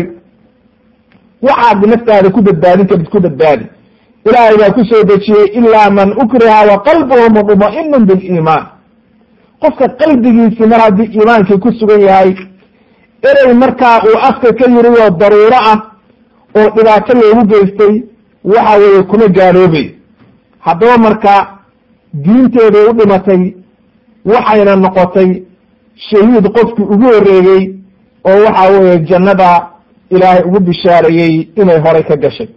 S1: waxaad naftaada ku badbaadin karid ku badbaadi ilaahay baa ku soo dejiyey ilaa man ukriha wa qalbuhu mudma'inun biliimaan qofka qalbigiisii mar haddii iimaankii ku sugan yahay erey markaa uu afka ka yiri oo daruuro ah oo dhibaato loogu geystay waxa weeye kuma gaaloobay haddaba marka diinteeday u dhimatay waxayna noqotay shahiid qofkii ugu horreeyey oo waxa weeye jannada ilaahay ugu bishaareeyey inay horay ka gashay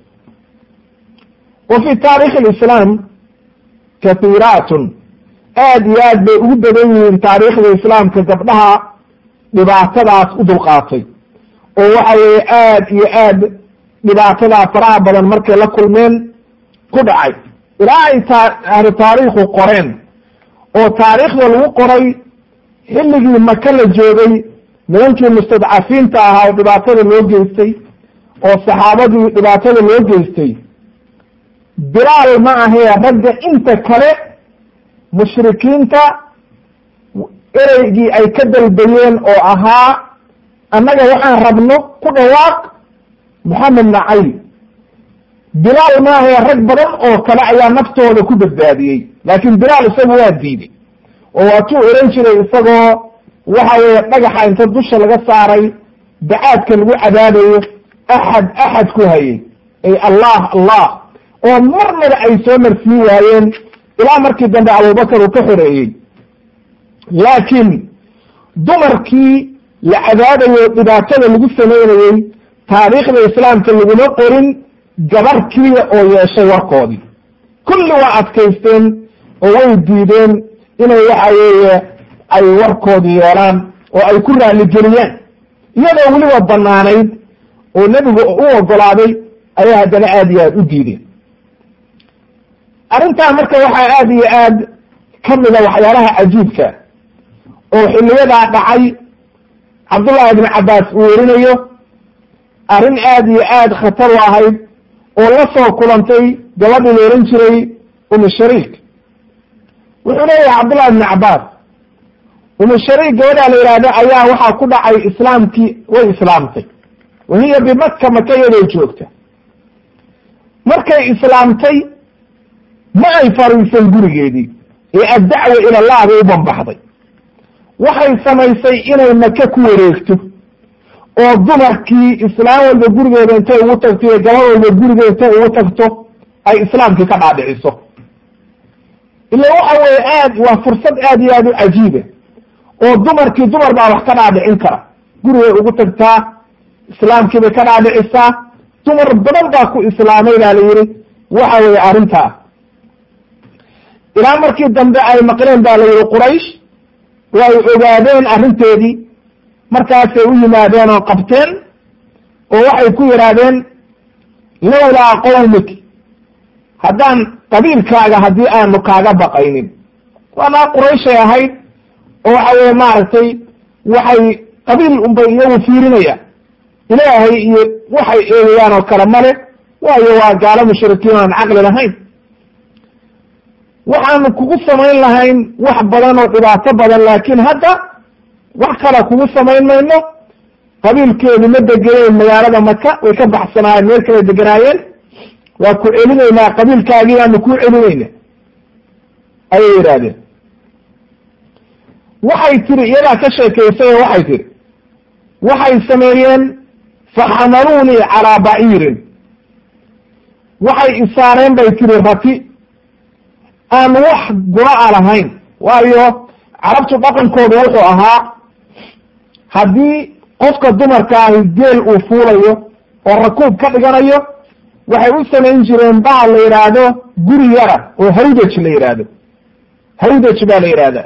S1: wa fi taarikhi alislaam kahiiraatun aad iyo aad bay ugu badan yihiin taariikhda islaamka gabdhaha dhibaatadaas u dulqaatay oo waxa weeye aad iyo aad dhibaatadaa faraha badan markay la kulmeen ku dhacay ilaa ay ahlu taariikhu qoreen oo taariikhda lagu qoray xilligii maka la joogay nimankii mustadcafiinta ahaa oo dhibaatada loo geystay oo saxaabadii dhibaatada loo geystay bilaal ma ahee ragga inta kale mushrikiinta ereygii ay ka dalbayeen oo ahaa annaga waxaan rabno ku dhawaaq moxamed nacayl bilaal maahae rag badan oo kale ayaa naftooda ku badbaadiyey laakiin bilaal isagu waa diiday oo waatuu ohan jiray isagoo waxa weeye dhagaxa inta dusha laga saaray bacaadka lagu cadaabayo axad axad ku hayay ay allah allah oo marnaba ay soo marsiin waayeen ilaa markii dambe abubakar uu ka xoreeyey laakiin dumarkii la cadaabayo dhibaatada lagu samaynayey taariikhda islaamka laguma qorin gabarhkiia oo yeeshay warkoodii kulli waa adkaysteen oo way diideen inay waxa weeye ay warkoodii yeelaan oo ay ku raaligeliyaan iyadoo weliba banaanayd oo nebigu u ogolaaday ayaa haddana aada iyo aad u diideen arrintaa marka waxaa aada iyo aad ka mida waxyaalaha cajiibka oo xiliyadaa dhacay cabdullahi ibn cabbaas uu werinayo arrin aada iyo aad khatar u ahayd oo la soo kulantay gabadhii la ohan jiray umi shariik wuxuu leeyahay cabdullahi ibn cabbaas umi shariik gabadhaa la yidhaahdo ayaa waxaa ku dhacay islaamkii way islaamtay wahiya bimaka maka iyadoo joogta markay islaamtay ma ay fariisan gurigeedii ee addacwa ila allah bay u banbaxday waxay samaysay inay maka ku wareegto oo dumarkii islaam walba gurigeeda intay ugu tagto iyo gabad walba gurigeeda intay ugu tagto ay islaamkii ka dhaadhiciso ila waxa weeye aad waa fursad aad iyo aad u cajiiba oo dumarkii dumar baa wax ka dhaadhicin kara gurigay ugu tagtaa islaamkii bay ka dhaadhicisaa dumar badan baa ku islaamay baa la yihi waxa weeye arrintaa ilaa markii dambe ay maqleen baa la yihi quraysh way ogaadeen arrinteedii markaasay u yimaadeen oo qabteen oo waxay ku yidhaahdeen lowlaa qowmik haddaan qabiilkaaga haddii aanu kaaga baqaynin waanaa qurayshay ahayd oo waxa weye maaragtay waxay qabiil unbay iyagu fiirinayaan ilaahay iyo waxay eegayaan oo kale male waayo waa gaalo mushrikiin aan caqli lahayn waxaanu kugu samayn lahayn wax badan oo dhibaato badan laakiin hadda wax kale kugu samayn mayno qabiilkeedu ma degeneen magaalada maka way ka baxsanaayeen meel kale deganaayeen waa ku celinaynaa qabiilkaagii baanu kuu celinayna ayay yidhaahdeen waxay tiri iyadaa ka sheekaysay oo waxay tiri waxay sameeyeen faxamaluunii calaa baciirin waxay isaareen bay tiri rati aan wax gura-a lahayn waayo carabtu dhaqankoodu wuxuu ahaa haddii qofka dumarka ahi geel uu fuulayo oo rakuub ka dhiganayo waxay u samayn jireen bahal la yidhaahdo guri yara oo hawdaj la yidhaahdo hawdaj baa la yidhaahdaa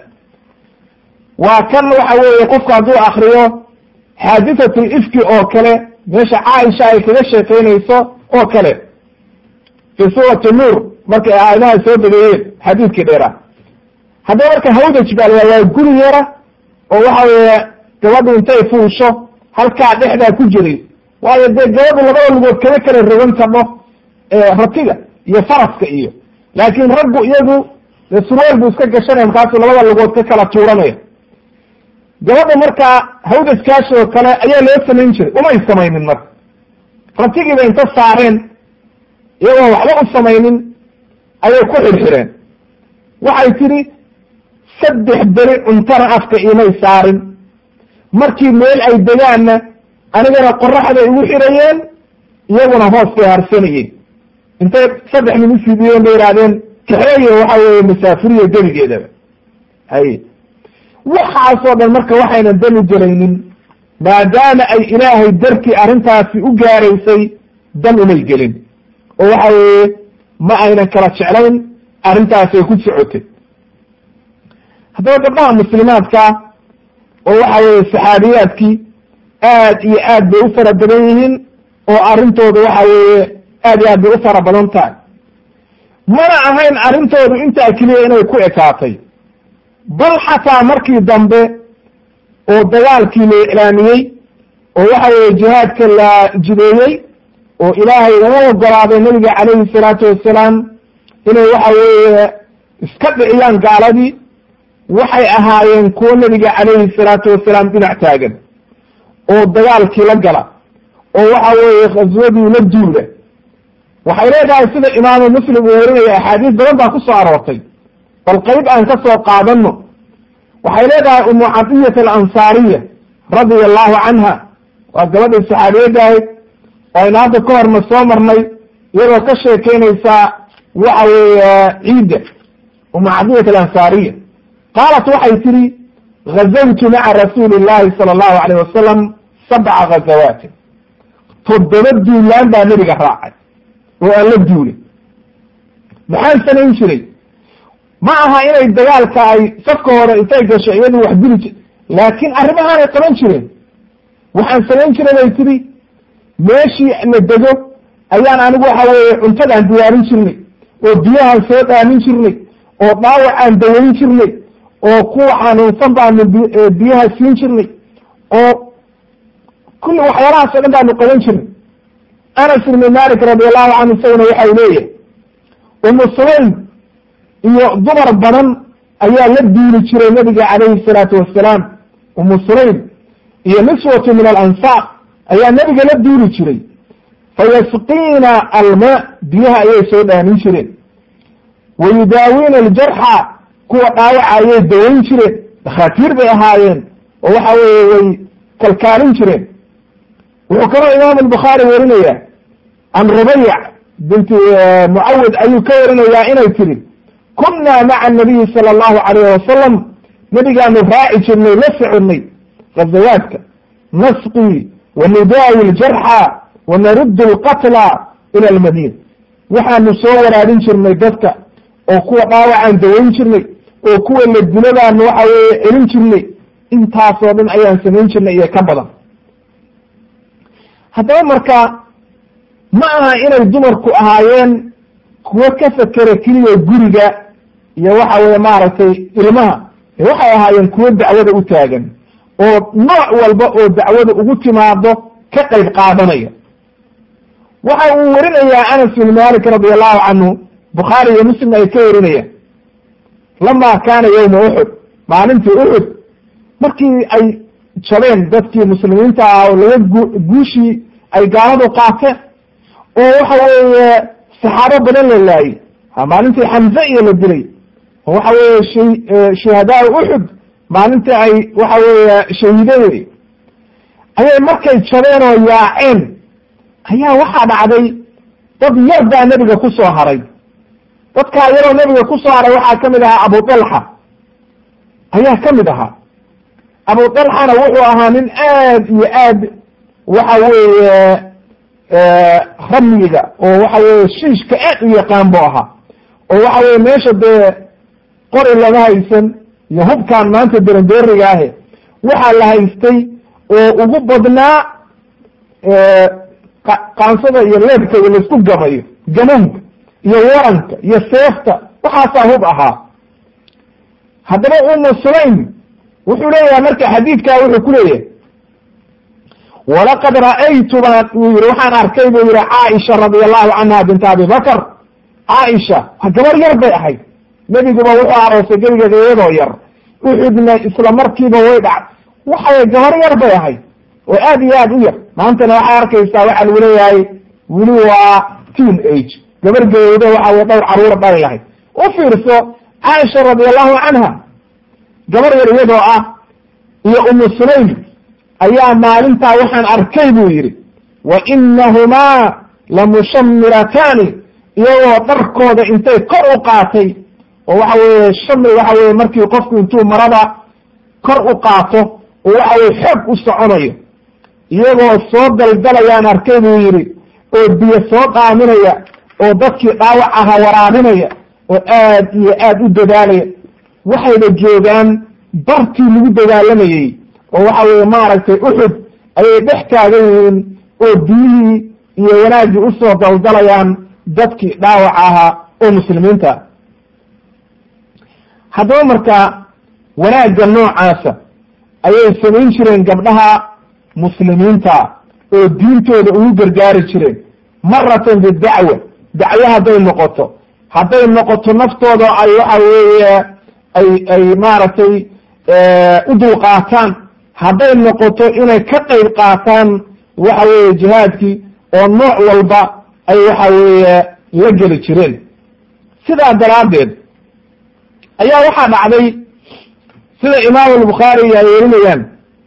S1: waa kan waxa weeye qofku hadduu akriyo xaadithatul ifki oo kale meesha caaisha ay kaga sheekaynayso oo kale fi suurati nuur markay aayadaha soo degeeyeen xadiidkii dheera haddaba marka hawdaj baa la waa guri yara oo waxa weeye gabadhu intay fuusho halkaa dhexdaa ku jiray waayo dee gabadhu labada lugood kama kala rogan karno ratiga iyo faraska iyo laakiin raggu iyagu dee surweel buu iska gashanaya markaasuu labada lugood ka kala tuuranaya gabadha markaa hawdajkaas oo kale ayaa loo samayn jiray umay samaynin marka ratigiiba inta saareen iyagoon waxba u samaynin ayay ku xirxireen waxay tidhi saddex beri cuntana afka imay saarin markii meel ay degaanna anigana qoraxday igu xirayeen iyaguna hoos bay harsanayeen intay saddex nin ufiidiyeen bay yidhahdeen kaxeeye waxa weeye masaafiriya gebigeedaba haye waxaasoo dhan marka waxaynan dami gelaynin maadaama ay ilaahay dartii arrintaasi u gaaraysay dan umay gelin oo waxa weeye ma aynan kala jeclayn arrintaasay ku socotay haddaba gabdhaha muslimaadka oo waxa weeye saxaabiyaadkii aad iyo aad bay u fara badan yihiin oo arrintooda waxa weeye aad iyo aad bay u fara badan tahay mana ahayn arrintoodu intaa keliya inay ku ekaatay bal xataa markii dambe oo dagaalkii la iclaamiyey oo waxa weeye jihaadka la jideeyey oo ilaahay uu ogolaaday nabiga calayhi salaatu wasalaam inay waxa weeye iska dhiciyaan gaaladii waxay ahaayeen kuwo nabiga calayhi salaatu wasalaam dhinac taagan oo dagaalkii la gala oo waxa weeye khaswadii la duula waxay leedahay sida imaamu muslim uu warinaya axaadiis badan baa ku soo aroortay bal qayb aan ka soo qaadano waxay leedahay umu cadiyat alansaariya radia allahu canha waa gabadhii saxaabiyadda ahayd aynu hadda ka horna soo marnay iyadoo ka sheekeynaysaa waxa weeye ciidda umu cadiyat alansaariya qaalat waxay tihi gazawtu maca rasuuli llahi sala allahu alayh wasalam sabca gazawaatin toddoba duulaan baa nebiga raacay oo aan la duulay maxaan samayn jiray ma aha inay dagaalka ay safka hore intay gasho iyadu wax dili jir laakiin arrimahaanay qaban jireen waxaan samayn jiray bay tihi meeshii la dego ayaan anigu waxa weeye cuntadaan diyaarin jirnay oo biyahaan soo dhaamin jirnay oo dhaawacaan dawayn jirnay oo kuwa xanuunsan baanu biyaha siin jirnay oo kulli waxyaalahaas o dhan baanu qaban jirnay anas ibni malik radi allahu canhu isaguna waxau leeyahay umu sulaym iyo dumar badan ayaa la duuli jiray nabiga calayhi salaatu wasalaam umu sulaym iyo niswatu min alansaar ayaa nebiga la duuli jiray fayasqiina almaa biyaha ayay soo dhaamin jireen wa yudaawiina aljarxa kuwa dhaawaca ayay dawayn jireen dhakhaatiir bay ahaayeen oo waxa weeye way kalkaalin jireen wuxuu kaloo imaam albukhaari warinaya can rubayc binti mucawid ayuu ka warinayaa inay tiri kunna maca anabiyi sala allahu calayh wasalam nebigaanu raaci jirnay la soconay gazawaadka nasqii wa nudaawi ljarxa wa naruddu alqatla ila almadiina waxaanu soo waraabin jirnay dadka oo kuwa dhaawacaan dawayn jirnay oo kuwa la diladaanu waxa weeye celin jirnay intaasoo dhan ayaan samayn jirnay iyo ka badan haddaba marka ma aha inay dumarku ahaayeen kuwo ka fekera keliya guriga iyo waxa weye maaragtay ilmaha waxay ahaayeen kuwo dacwada u taagan oo nooc walba oo dacwada ugu timaado ka qayb qaadanaya waxa uu warinayaa anas bin malik radi allahu canhu bukhaari iyo muslim ay ka warinayaan lama kaana yowma uxud maalintii uxud markii ay jabeen dadkii muslimiinta ah oo laga gu guushii ay gaaladu qaateen oo waxa weeye saxaabo badan la laayey maalintii xamze iyo la dilay oo waxa weeye sh shuhadaa uxud maalintii ay waxa weeye shahiidadey ayay markay jabeen oo yaaceen ayaa waxaa dhacday dad yar baa nebiga ku soo haray dadkaa yaroo nebiga ku soo haray waxaa kamid ahaa abu dalxa ayaa kamid ahaa abu dalxana wuxuu ahaa nin aad iyo aad waxa weeye ramyiga oo waxa weye shiishka aad u yaqaan bu ahaa oo waxa weye meesha dee qori lama haysan iyo hubkaan maanta derandooriga ahe waxaa la haystay oo ugu badnaa qaansada iyo leebka iyo laisku gamayo gamanka iyo waranka iyo seefta waxaasaa hub ahaa haddaba umu sulaym wuxuu leeyahay marka xadiidkaa wuxuu ku leeyahay walaqad ra'aytu baan uu yihi waxaan arkay buu yihi caaisha radi allahu canha binta abi bakr caaisha gabar yar bay ahayd nebiguba wuxuu aroosay gebigeeda iyadoo yar uxudna isla markiiba way dhac waxay gabar yar bay ahayd oo aad iyo aad u yar maantana waxaa arkaysaa waxaa lagu leeyahay weli waa teen age gabar geeda waxa weye dhowr caruura dhali lahayd u fiirso caaisha radi allahu canha gabar yar iyadoo ah iyo umu sulaym ayaa maalintaa waxaan arkay buu yidhi wa inahumaa lamushamirataani iyagoo dharkooda intay kor u qaatay oo waxa weye shamri waxa weye markii qofku intuu marada kor u qaato oo waxa weye xoog u soconayo iyagoo soo daldalayaan arkay buu yidhi oo biyo soo dhaaminaya oo dadkii dhaawac aha waraabinaya oo aad iyo aad u dadaalaya waxayna joogaan bartii lagu dagaalamayey oo waxa weye maaragtay uxud ayay dhex taagan yihiin oo biyihii iyo wanaaggii usoo daldalayaan dadkii dhaawac ahaa oo muslimiinta haddaba marka wanaagga noocaasa ayay samayn jireen gabdhaha muslimiinta oo diintooda ugu gargaari jireen maratan bidacwa dacwo hadday noqoto hadday noqoto naftooda ay waxa weeye ay ay maaragtay u dulqaataan hadday noqoto inay ka qayb qaataan waxa weeye jihaadkii oo nooc walba ay waxa weeye la geli jireen sidaa daraaddeed ayaa waxaa dhacday sida imaam albukhaari ay werinayaan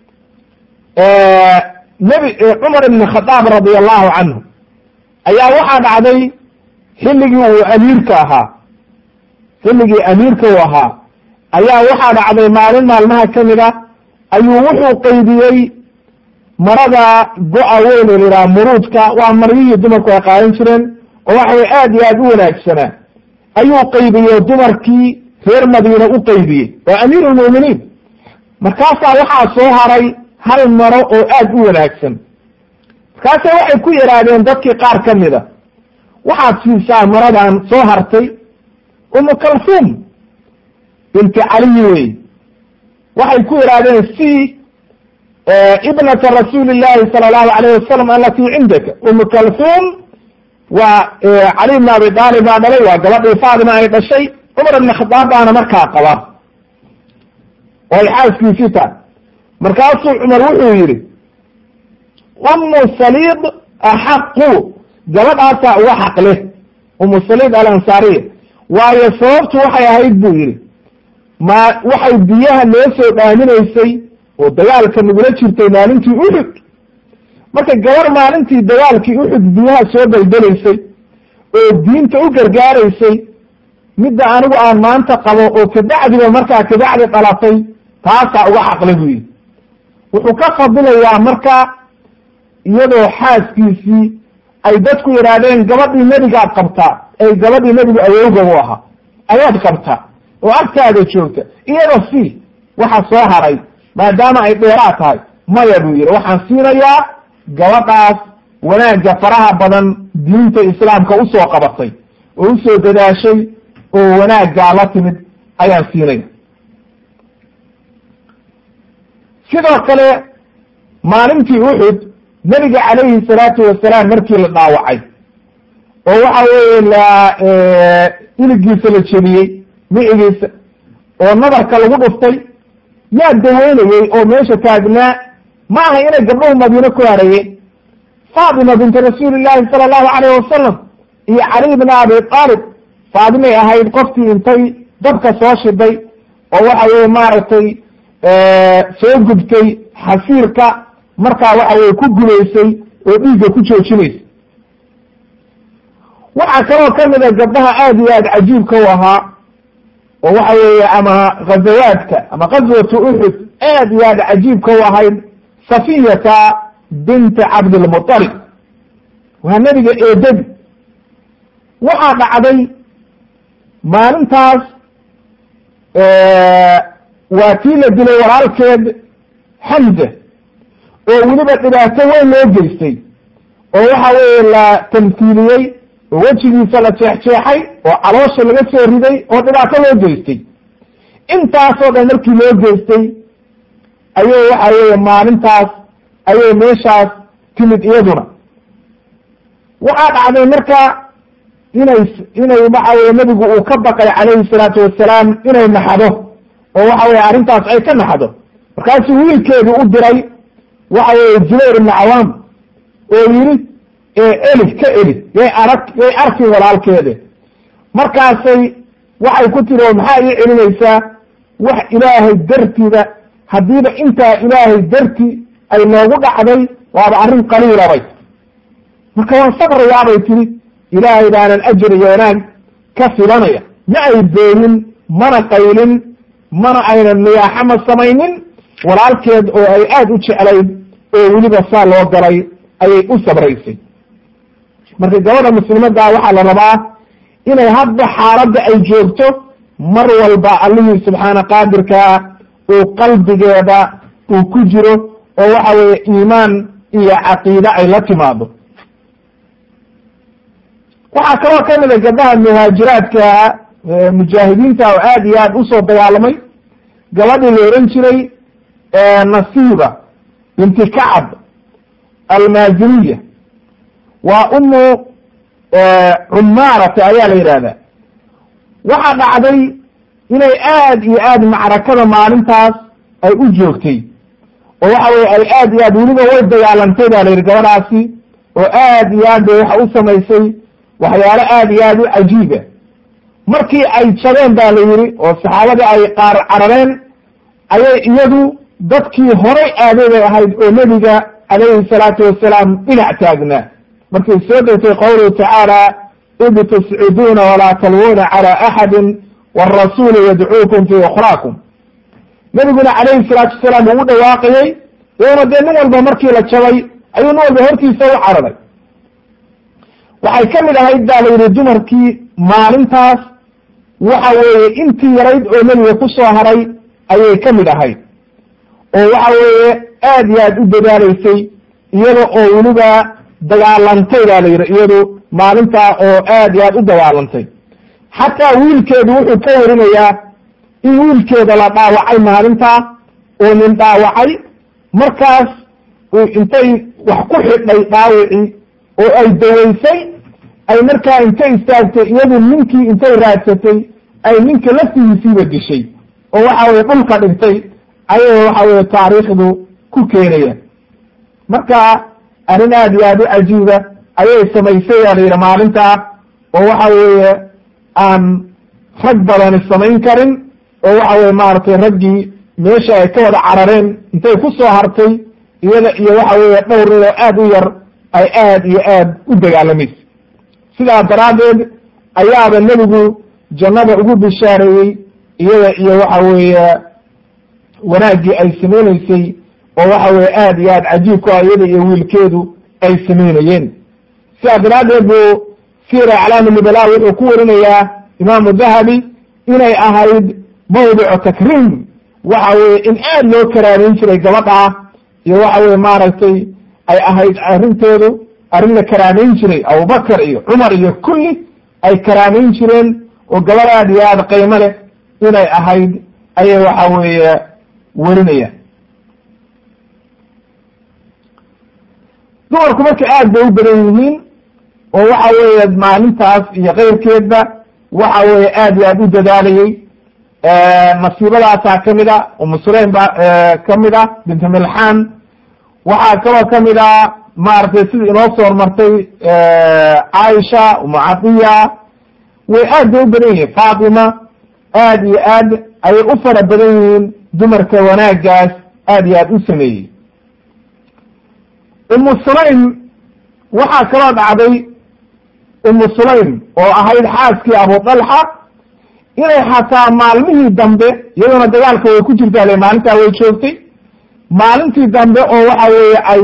S1: nebi cumar ibn khadaab radi allahu canhu ayaa waxaa dhacday xilligii uu amiirka ahaa xilligii amiirka uu ahaa ayaa waxaa dhacday maalin maalmaha kamid a ayuu wuxuu qaybiyey marada go-a weyn oo layihaha muruudka waa maryihii dumarku ay qaadan jireen oo waxa way aad iyo aad u wanaagsanaa ayuu qaybiyey dumarkii reer madiina u qaybiyey waa amiir lmu'miniin markaasaa waxaa soo haray hal maro oo aad u wanaagsan markaasa waxay ku yidhaahdeen dadkii qaar ka mida waxaad siisaa maradan soo hartay umu kalsuum binti caliyi wey waxay ku yidhaahdeen si ibnata rasuuli llahi sala allahu alayh wasalam alatii cindaka umu kalsuum waa cali bn abi aalib baa dhalay waa gabadhii faatima ay dhashay cumar ibn khadaab baana markaa qaba oo ay xaaskiisii tahay markaasuu cumar wuxuu yidhi umu saliid axaqu gabadhaasaa uga xaq leh umu saliid alansaariya waayo sababtu waxay ahayd buu yidhi ma waxay biyaha noo soo dhaaminaysay oo dagaalka nagula jirtay maalintii uxud marka gabar maalintii dagaalkii uxud biyaha soo daldalaysay oo diinta u gargaaraysay midda anigu aan maanta qabo oo kabacdiba markaa kabacdi dhalatay taasaa uga xaqle buu yidhi wuxuu ka fadilayaa marka iyadoo xaaskiisii ay dadku yidhaahdeen gabadhii nebigaad qabtaa ay gabadhii nebigu awowga u ahaa ayaad qabtaa oo agtaada joogta iyada si waxa soo haray maadaama ay dheeraad tahay maya buu yidhi waxaan siinayaa gabadhaas wanaagga faraha badan diinta islaamka usoo qabatay oo usoo dadaashay oo wanaaggaa la timid ayaan siinaya sidoo kale maalintii uxud nebiga calayhi salaatu wasalaam markii la dhaawacay oo waxa weeye la iligiisa la jebiyey micigiisa oo nadarka lagu dhuftay yaa daweynayey oo meesha taagnaa ma aha inay gabdhuhu madiine ku harayeen faatima binti rasuuli llahi sala allahu calayh wasalam iyo cali bna abi aalib faatimay ahayd qofkii intay dabka soo shiday oo waxa weye maaragtay soo gubtay xasiirka markaa waxa weye ku gubaysay oo dhiigga ku joojinaysa waxaa kaloo kamid a gabdhaha aada iyo aada cajiibka u ahaa oo waxa weeye ama ghazawaadka ama ghazwatu uxud aad iyo aada cajiibka u ahayd safiyata binti cabdilmuطalib waa nebiga eedadi waxaa dhacday maalintaas waa tii la dilay walaalkeed xamza oo weliba dhibaato weyn loo geystay oo waxa weeye la tamhiiliyey oo wejigiisa la jeexjeexay oo caloosha laga soo riday oo dhibaato loo geystay intaasoo dhan markii loo geystay ayay waxa weeye maalintaas ayay meeshaas timid iyaduna waxaa dhacday marka inay inay waxa weye nebigu uu ka baqay calayhi salaatu wasalaam inay naxdo oo waxa weye arrintaas ay ka naxdo markaasuu wiilkeedu u diray waxa weye zubayr ibnu cawaam oo yidhi eli ka eli yay arag yay arki walaalkeede markaasay waxay ku tiri oo maxaa ii celinaysaa wax ilaahay dartida haddiiba intaa ilaahay darti ay noogu dhacday waaba arrin qaliilabay marka waan sabrayaabay tiri ilaahay baanan ajir iyo wanaag ka filanaya ma ay beenin mana qaylin mana aynan niyaaxama samaynin walaalkeed oo ay aada u jeclayd oo weliba saa loo galay ayay u sabraysay marka gabadha muslimaddaa waxaa la rabaa inay hadba xaaladda ay joogto mar walba allihii subxaana qaadirkaa uu qalbigeeda uu ku jiro oo waxa weeye iimaan iyo caqiide ay la timaado waxaa kaloo kamid a gabdhaha muhaajiraadka mujaahidiinta oo aad iyo aad usoo dagaalamay gabadhii la ohan jiray nasiiba binti kacab almaaziniya waa umu cumaarata ayaa la yidhahdaa waxaa dhacday inay aad iyo aad macrakada maalintaas ay u joogtay oo waxa weye ay aad iyo aad weliba way dagaalantay ba la yidhi gabadhaasi oo aad iyo aad bay waxa u samaysay waxyaalo aad iyo aad u cajiiba markii ay jabeen ba la yidhi oo saxaabadii ay qaar carareen ayay iyadu dadkii horay aaday bay ahayd oo nebiga calayhi salaatu wasalaam dhinac taagnaa markay soo degtay qowluhu tacaala id tusciduuna walaa talwuuna cala axadin wاrasuulu yadcuukum fii ukhraakum nebiguna calayhi salaatu wasalaam uu u dhawaaqayey iyona dee nin walba markii la jabay ayuu nin walba hortiisa u cararay waxay ka mid ahayd ba la yidhi dumarkii maalintaas waxa weeye intii yarayd oo nebiga ku soo haray ayay ka mid ahayd oo waxa weeye aad iyo aad u dadaalaysay iyada oo weliba dagaalantay ba la yidhi iyadu maalintaa oo aad iyo aad u dagaalantay xataa wiilkeedu wuxuu ka warinayaa in wiilkeeda la dhaawacay maalintaa oo nin dhaawacay markaas intay wax ku xidhay dhaawicii oo ay dawaysay ay markaa intay istaagtay iyadu ninkii intay raadsatay ay ninka laftigiisiiba dishay oo waxa weye dhulka dhigtay ayay waxa weye taariikhdu ku keenayaan marka arrin aad iyo aad u cajiiba ayay samaysay aa la yidhi maalintaa oo waxa weeye aan rag badani samayn karin oo waxa weye maaragtay raggii meesha ay ka wada carareen intay ku soo hartay iyada iyo waxa weeye dhowr nin oo aad u yar ay aad iyo aad u dagaalamaysa sidaa daraaddeed ayaaba nebigu jannada ugu bishaareeyey iyada iyo waxa weeye wanaaggii ay samaynaysay oo waxa weye aad iyo aad cajiib ku ah iyada iyo wiilkeedu ay samaynayeen sidaa daraaddeed buu sira aclaami nibala wuxuu ku warinayaa imaamu dahabi inay ahayd mawdicu takriim waxa weye in aad loo karaameyn jiray gabadhaa iyo waxa weye maaragtay ay ahayd arrinteedu arrin la karaameyn jiray abubakar iyo cumar iyo kulli ay karaameyn jireen oo gabadh aad iyo aada qiimo leh inay ahayd ayay waxa weeye werinayaan dumarku marka aad bay u badan yihiin oo waxa weeye maalintaas iyo keyrkeedba waxa weeye aad iyo aad u dadaalayey nasiibadaasaa kamid a umu sulaym ba kamid a bintu milxaan waxaa kaloo kamid a maaragtay sidii inoo soo hormartay caaisha umu cadiya way aad bay u badan yihiin faatima aad iyo aad ayay u fara badan yihiin dumarka wanaagaas aad iyo aad u sameeyey umu sulaym waxaa kaloo dhacday umu sulaym oo ahayd xaaskii abu dalxa inay xataa maalmihii dambe iyaduna dagaalka way ku jirtaa le maalintaa way joogtay maalintii dambe oo waxa weeye ay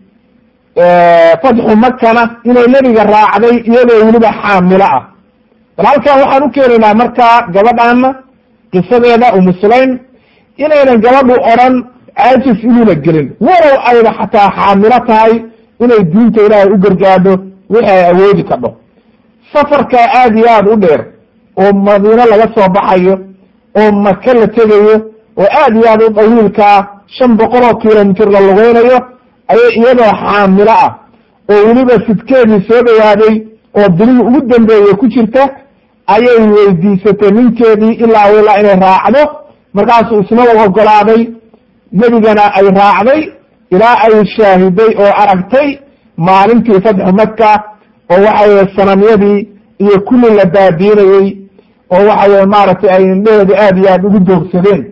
S1: fatxu makana inay nebiga raacday iyadoo weliba xaamilo ah bal halkan waxaan u keenaynaa markaa gabadhaana qisadeeda umu sulaym inaynan gabadhu odran caajis inuuna gelin walow ayba xataa xaamilo tahay inay diinta ilaahay u gargaadho wixi ay awoodi kadho safarkaa aad iyo aada u dheer oo madiino laga soo baxayo oo maka la tegayo oo aad iyo aad u dawiilkaa shan boqol oo kilomitir la lugeynayo ayay iyadoo xaamilo ah oo weliba sidkeedii soo dhawaaday oo bilihii ugu dambeeye ku jirta ayay weydiisatay ninkeedii ilaa ilaa inay raacdo markaasuu isna u ogolaaday nebigana ay raacday ilaa ay shaahiday oo aragtay maalintii fatxu maka oo waxa weye sanamyadii iyo kulli la baabiinayey oo waxa weye maaragtay ay indheheedu aad iyo aad ugu doogsadeen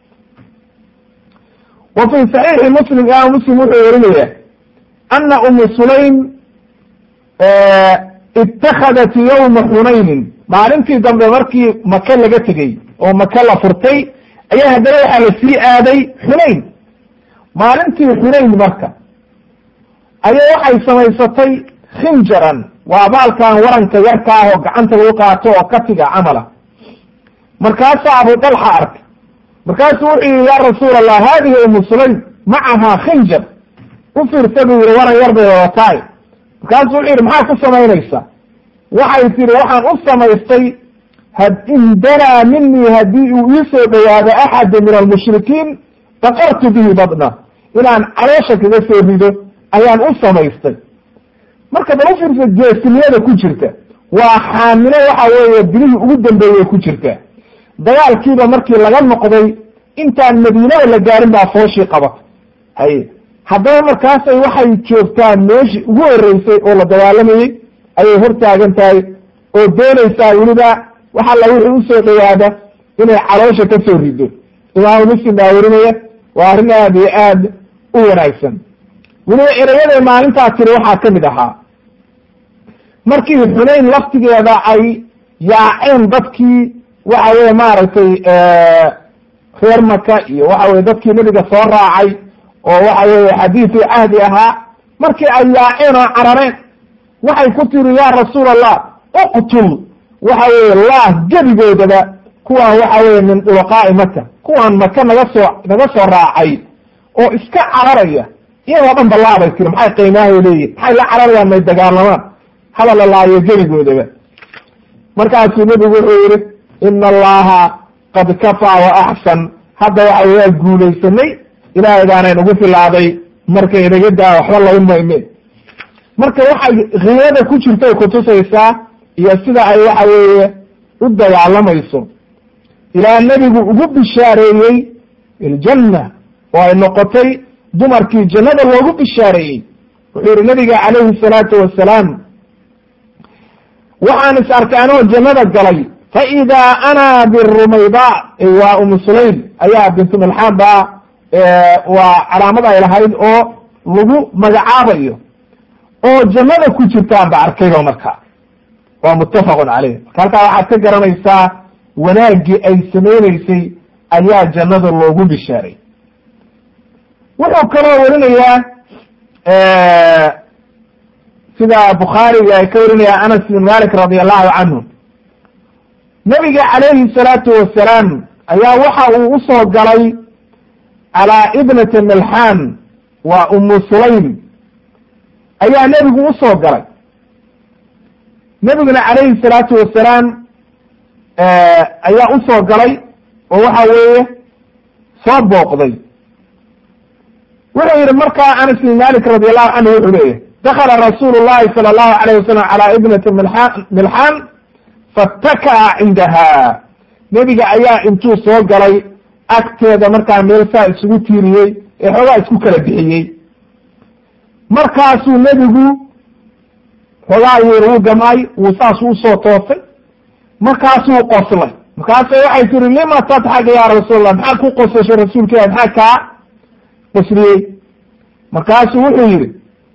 S1: wa fi saxiixi muslim imaam muslim wuxuu werinaya ana umu sulaym itakhadat yowma xunaynin maalintii dambe markii maka laga tegey oo maka la furtay ayaa haddana waxaa la sii aaday xunayn maalintii xunayn marka ayaa waxay samaysatay khinjaran waa baalkan waranka yarka ah oo gacanta lagu qaato oo katiga camala markaasaa abu dalxa arkay markaasuu wuxuu yihi ya rasuul allah hadihi umu sulaym macahaa khinjar u fiirsa buu yihi waran yar bay wadataay markaasuu wuxuu yihi maxaa ku samaynaysaa waxay tihi waxaan u samaystay in danaa minii haddii uu iisoo dhawaado axada min almushrikiin daqartu bihi badna inaan caloosha kaga soo rido ayaan u samaystay marka bal u fiirsa geesinimada ku jirta waa xaamilo waxa weeye bilihii ugu dambeeyey ku jirta dagaalkiiba markii laga noqday intaan madiinada la gaarin baa fooshii qabata haye haddaba markaasay waxay joogtaa meeshii ugu horeysay oo la dagaalamayey ayay hortaagan tahay oo doonaysaa weliba waxa la wixii usoo dhawaada inay caloosha ka soo rido imaamu muslim baa werinaya waa arrin aad iyo aad u wanaagsan weliba erayaday maalintaa tiri waxaa ka mid ahaa markii xunayn laftigeeda ay yaaceen dadkii waxa weye maaragtay reer maka iyo waxa weye dadkii nebiga soo raacay oo waxa weye xadiidu cahdi ahaa markii ay yaaceen oo carareen waxay ku tiri ya rasuul allah uqtul waxa weye lah gebigoodaba kuwaan waxa weye min dhulaqaa'i maka kuwaan maka naga soo naga soo raacay oo iska cararaya iyagoo dhan balaabay tiri maxay qiimaahay leeyihin maxay la cararayaan may dagaalamaan haba la laayo gebigoodaba markaasuu nebigu wuxuu yihi ina allaha qad kafaa wa axsan hadda waxa waa guulaysanay ilaahay baana nagu filaaday marka inaga daa waxba lagu mayme marka waxay khiyada ku jirtay kutusaysaa iyo sida ay waxa weeye u dagaalamayso ilaa nebigu ugu bishaareeyey iljanna oo ay noqotay dumarkii jannada loogu bishaareeyey wuxuu yihi nabiga calayhi salaatu wasalaam waxaan is arkay anoo jannada galay faidaa ana birumayda waa umu sulaym ayaa bintu milxaan baa waa calaamad ay lahayd oo lagu magacaabayo oo jannada ku jirtaan ba arkayba marka waa muttafaqun caleyh marka halkaa waxaad ka garanaysaa wanaaggii ay samayneysay ayaa jannada loogu bishaaray wuxuu kaloo warinayaa sida bukhaariga ay ka warinaya anas bin malik radi allahu canhu nabiga calayhi salaatu wasalaam ayaa waxa uu usoo galay calaa ibnati milxaan waa umu sulaym ayaa nebigu u soo galay nebiguna calayhi salaatu wasalaam ayaa u soo galay oo waxa weeye soo booqday wuxuu yidhi markaa anas bin malik radi allahu canhu wuxuu leeyahy dakala rasuulu llahi sala allahu alayh wasalam calaa ibnati milxaan milxaan fattaka'a cindaha nebiga ayaa intuu soo galay agteeda markaa meel saa isugu tiiriyey ee xoogaa isku kala bixiyey markaasuu nebigu xoogaa yir wuu gamay wuu saasuu usoo toosay markaasuu qoslay markaasa waxay tiri lima tadxak ya rasuulallah maxaad ku qosashay rasuulka ilah maxaa kaa qosliyey markaasuu wuxuu yihi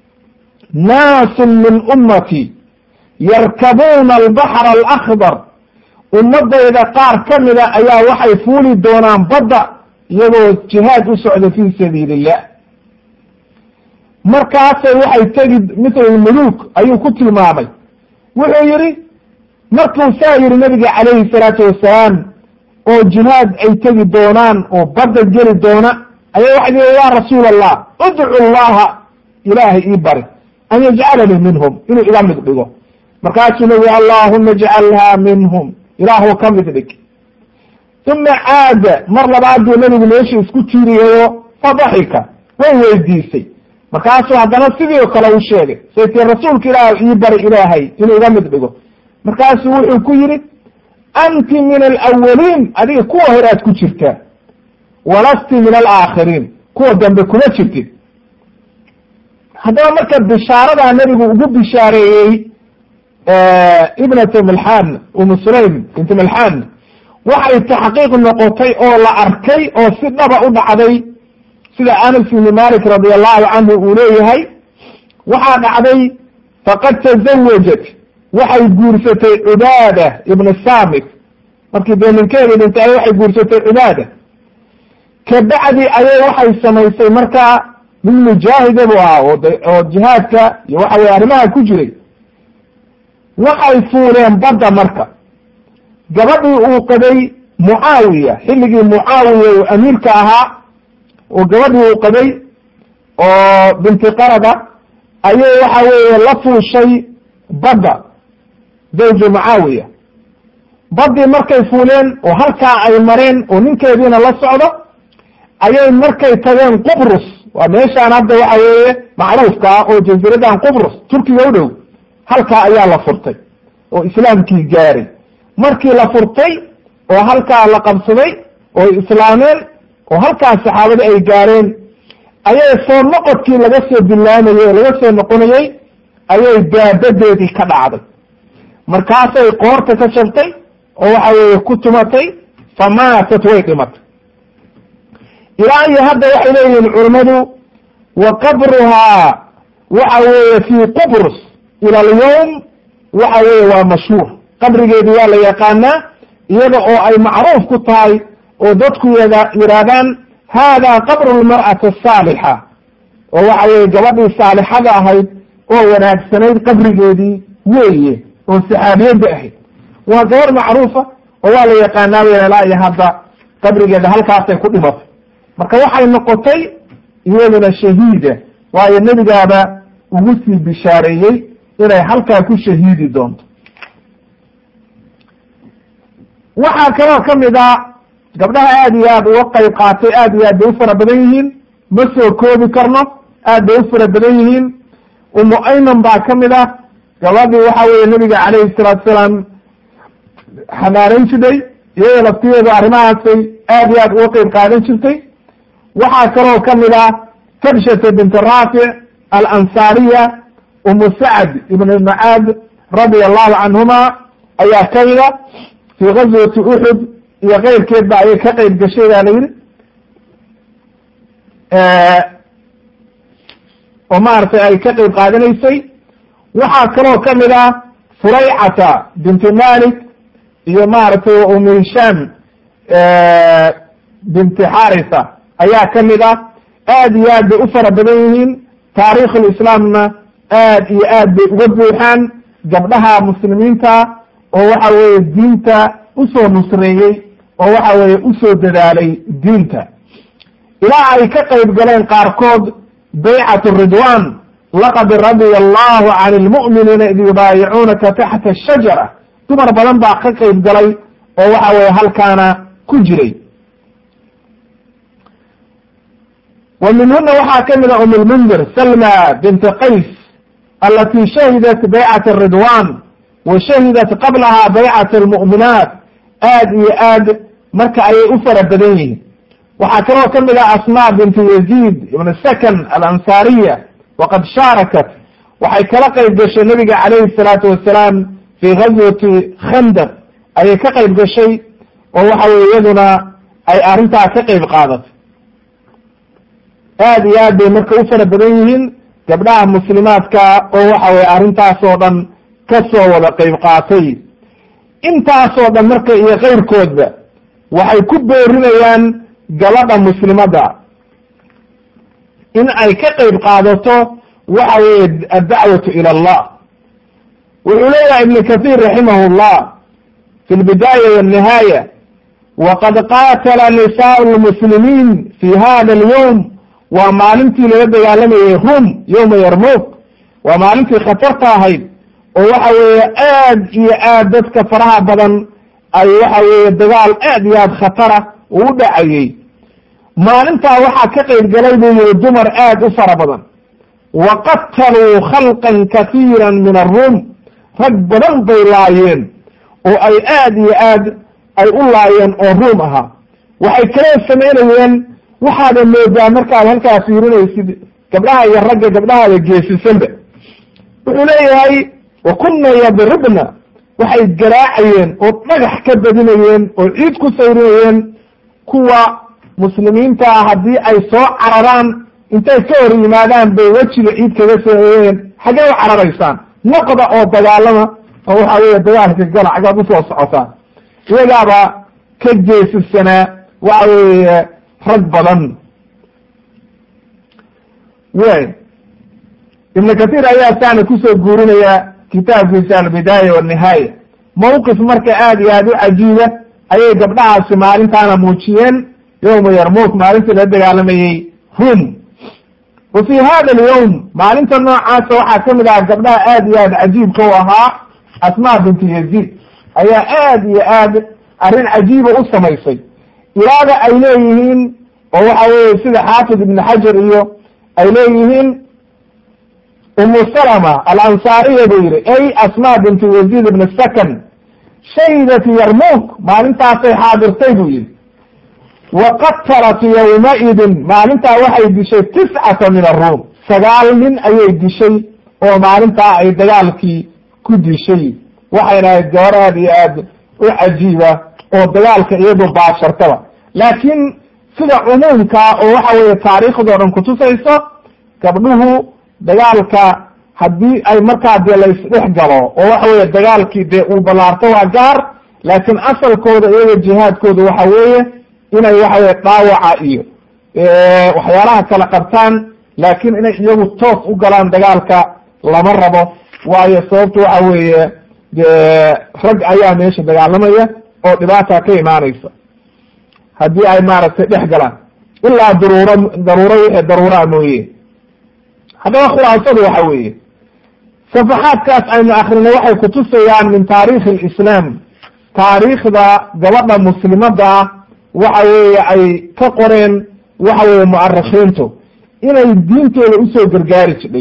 S1: naasun min ummati yarkabuuna albaxra alakhdar ummadayda qaar ka mida ayaa waxay fuuli doonaan badda iyagoo jihaad u socda fi sabiili illah markaasay waxay tegi mithl muluk ayuu ku tilmaamay wuxuu yihi markuu saa yihi nabiga calayhi salaatu wasalaam oo jihaad ay tegi doonaan oo badda geli doona ayaa waxay tii ya rasuul allah udcu llaha ilaahay ii bari an yajcalanii minhum inuu iga mid dhigo markaasuu nabigu allahuma ijcalha minhum ilaahu ka mid dhig uma caada mar labaad buu nabigu meesha isku tiiriyayo fadaxika way weydiisay markaasuu haddana sidii oo kale u sheegay say tii rasuulka ilaah ii bari ilaahay inuu iga mid dhigo markaasuu wuxuu ku yidhi anti min alawaliin adiga kuwa hore aad ku jirtaa walasti min alaakhiriin kuwa dambe kuma jirtid haddaba marka bishaaradaa nebigu ugu bishaareeyey ibnata milxaan umu sulaym binti milxaan waxay taxqiiq noqotay oo la arkay oo si dhaba u dhacday sida anas ibni malik radi allahu canhu uu leeyahay waxaa dhacday faqad tazawajat waxay guursatay cibaada ibna samit markii dee ninkeeda dhintay waxay guursatay cibaada kabacdi ayay waxay samaysay markaa mid mujaahida bu ahaa oo oo jihaadka iyo waxa weye arrimaha ku jiray waxay fuuleen badda marka gabadhii uu qabay mucaawiya xilligii mucaawiya uu amiirka ahaa oo gabadhii uu qabay oo binti qarada ayay waxa weeye la fuushay badda zawju mucaawiya baddii markay fuuleen oo halkaa ay mareen oo ninkeediina la socdo ayay markay tageen qubrus waa meeshaan hadda waxa weeye macruufka ah oo jasiiradan qubrus turkiga u dhow halkaa ayaa la furtay oo islaamkii gaaray markii la furtay oo halkaa la qabsaday oo islaameen oo halkaa saxaabada ay gaareen ayay soo noqodkii laga soo bilaamayey oo laga soo noqonayey ayay daabadeedii ka dhacday markaasay qoorta ka jabtay oo waxa weeye ku tumatay famaatat way dhimatay ilaa iyo hadda waxay leeyihiin culammadu wa qabruhaa waxa weeye fii qubrus ila alyawm waxa weeye waa mashhuur qabrigeedii waa la yaqaanaa iyada oo ay macruuf ku tahay oo dadku yada yidhaahdaan hada qabru lmar'ati asaalixa oo waxa weeye gabadhii saalixada ahayd oo wanaagsanayd qabrigeedii weeye oo saxaabiyadda ahayd waa gabar macruufa oo waa la yaqaanaa weyna ilaa iyo hadda qabrigeeda halkaasay ku dhimatay marka waxay noqotay iyaduna shahiida waayo nebigaaba ugu sii bishaareeyey inay halkaa ku shahiidi doonto waxaa kaloo ka mid a gabdhaha aad iyo aad uga qayb qaatay aad iyo aad bay u fara badan yihiin ma soo koobi karno aad bay u fara badan yihiin umu ayman baa ka mid ah gabadhii waxa weeye nebiga calayhi salaatu salaam xanaanayn jirtay iyada laftigeedu arrimahaasay aad iyo aad uga qeyb qaadan jirtay waxaa kaloo ka mid ah kabshata bint raafic alansaariya umu sacd ibn macaad radia allahu canhuma ayaa ka mida fii gazwati uxud iyo keyrkeed ba ayay ka qeyb gashay baa la yidhi oo maaragtay ay ka qeyb qaadanaysay waxaa kaloo ka mid ah furaycata binti malik iyo maaragtay umu hishaam binti xarisa ayaa ka mid ah aad iyo aad bay u fara badan yihiin taariikhulislaamna aad iyo aad bay uga buuxaan gabdhaha muslimiinta oo waxa weeye diinta usoo nusreeyey oo waxa weeye usoo dadaalay diinta ilaa ay ka qayb galeen qaarkood baycatu ridwan laqad radia allahu can ilmu'miniina id yubaayicuunaka taxta ashajara dumar badan baa ka qayb galay oo waxa weye halkaana ku jiray wa minhuna waxaa ka mid a um lmundir salma binti qays alati shahidat baycat ridwan wa shahidat qablaha baycat almu'minaat aad iyo aad marka ayay u fara badan yihiin waxaa kaloo ka mid ah asma binti yaziid ibn sakan alansaariya waqad shaarakat waxay kala qayb gashay nabiga calayhi salaatu wasalaam fi gazwati khandaq ayay ka qayb gashay oo waxa weye iyaduna ay arrintaa ka qayb qaadatay aad iyo aad bay marka u fara badan yihiin gabdhaha muslimaadka oo waxa weye arrintaas oo dhan ka soo wada qayb qaatay intaasoo dhan marka iyo kayrkoodba waxay ku boorinayaan gabadha muslimadda in ay ka qayb qaadato waxa weeye addacwatu ila allah wuxuu leeyahay ibnu kahiir raximah llah fi lbidaaya walnihaaya waqad qaatala nisaau lmuslimiin fi hada alyowm waa maalintii lala dagaalamayay rum yowma yarmuk waa maalintii khatarta ahayd oo waxa weeye aad iyo aad dadka faraha badan ay waxa weeye dagaal aad iyo aad khatara uu u dhacayey maalintaa waxaa ka qayb galay buu yihi dumar aad u fara badan wa qataluu khalqan kasiira min arum rag badan bay laayeen oo ay aad iyo aad ay u laayeen oo ruum ahaa waxay kaloo samaynayeen waxaada moodaa markaad halkaa fiirinaysid gabdhaha iyo ragga gabdhahaada geesisanba wuxuu leeyahay wa kunna yadribna waxay garaacayeen oo dhagax ka badinayeen oo ciid ku sayrinayeen kuwa muslimiintaa haddii ay soo cararaan intay ka hor yimaadaan bay wejiga ciid kaga sameeyeen xaggee u cararaysaan noqda oo dagaalama oo waxa weeye dagaalka gala xaggaad usoo socotaan iyagaaba ka geesisanaa waxa weeye rag badan wy ibn kahiir ayaa saana kusoo guurinaya kitaabkiisa albidaaya walnihaaya mawqif marka aad iyo aad u cajiiba ayay gabdhahaasi maalintaana muujiyeen yowma yarmuk maalintii la dagaalamayey rum wa fi hada alyowm maalinta noocaasa waxaa ka mid aha gabdhaha aad iyo aad cajiibka u ahaa asma binti yaziid ayaa aad iyo aad arrin cajiiba u samaysay ilaada ay leeyihiin oo waxa weye sida xaafid ibn xajar iyo ay leeyihiin umu salama alansaariya buu yihi ay asma binti yaziid ibn sakan shahidat yarmuk maalintaasay xaadirtay buu yihi wa qatalat yawmaidin maalintaa waxay dishay tiscata min aruum sagaal nin ayay dishay oo maalintaa ay dagaalkii ku dishay waxayna ahayd gabar aad iyo aad u cajiiba oo dagaalka iyadu baashartaba laakiin sida cumuumka oo waxa weeye taariikhdoo dhan kutusayso gabdhuhu dagaalka haddii ay markaa dee laysdhex galo oo waxa weeye dagaalkii dee uu ballaarto waa gaar laakiin asalkooda iyaga jihaadkooda waxa weeye inay waxa weye dhaawaca iyo waxyaalaha kala qabtaan laakiin inay iyagu toos u galaan dagaalka lama rabo waayo sababtu waxa weeye dee rag ayaa meesha dagaalamaya oo dhibaata ka imaanaysa haddii ay maaragtay dhex galaan ilaa daruuro daruuro wixii daruuraa mooye haddaba khulaasadu waxa weeye safaxaadkaas aynu akrinay waxay kutusayaan min taarikhi alislaam taariikhda gabadha muslimadda ah waxa weeye ay ka qoreen waxa weeye mu'arikhiintu inay diintooda usoo gargaari jidhay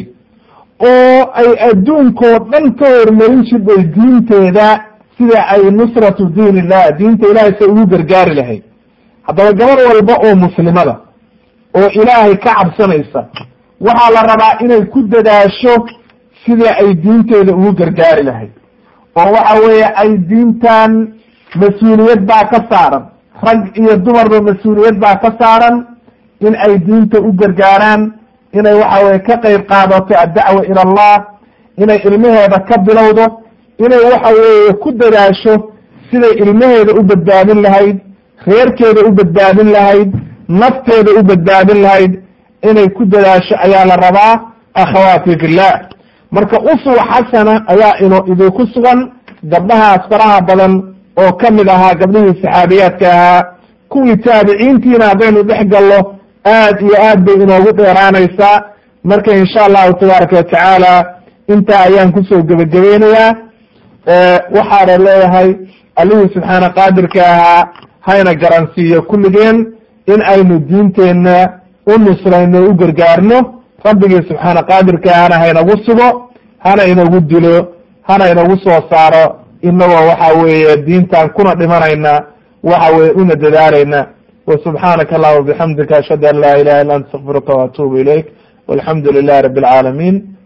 S1: oo ay adduunkoo dhan ka hormarin jidhay diinteeda sida ay nusratu diin illah diinta ilahay say ugu gargaari lahayd haddaba gabar walba oo muslimada oo ilaahay ka cabsanaysa waxaa la rabaa inay ku dadaasho sidii ay diinteeda ugu gargaari lahayd oo waxa weeye ay diintan mas-uuliyad baa ka saaran rag iyo dumarba mas-uuliyad baa ka saaran in ay diinta u gargaaraan inay waxa weye ka qayb qaadato addacwa ila allah inay ilmaheeda ka bilowdo inay waxa weeye ku dadaasho siday ilmaheeda u badbaadin lahayd reerkeeda u badbaadin lahayd nafteeda u badbaadin lahayd inay ku dadaasho ayaa la rabaa akhawaati fillah marka uswa xasana ayaa ino idinku sugan gabdhahaas faraha badan oo ka mid ahaa gabdhihii saxaabiyaadka ahaa kuwii taabiciintiina haddaynu dhex gallo aad iyo aad bay inoogu dheeraanaysaa marka insha allahu tabaaraka watacaala intaa ayaan kusoo gebagabeynayaa waxaana leeyahay allihii subxaana qaadirka ahaa hayna garansiiyo kulligeen in aynu diinteenna u nusrayno u gargaarno rabbigii subxaana qaadirka ahana haynagu sugo hana inagu dilo hana inagu soo saaro inagoo waxa weeye diintan kuna dhimanayna waxa weye una dadaalayna وسبحانك اللهم وبحمدك أشهد أن لا إله إلا أنت استغفرك وأتوب إليك والحمد لله رب العالمين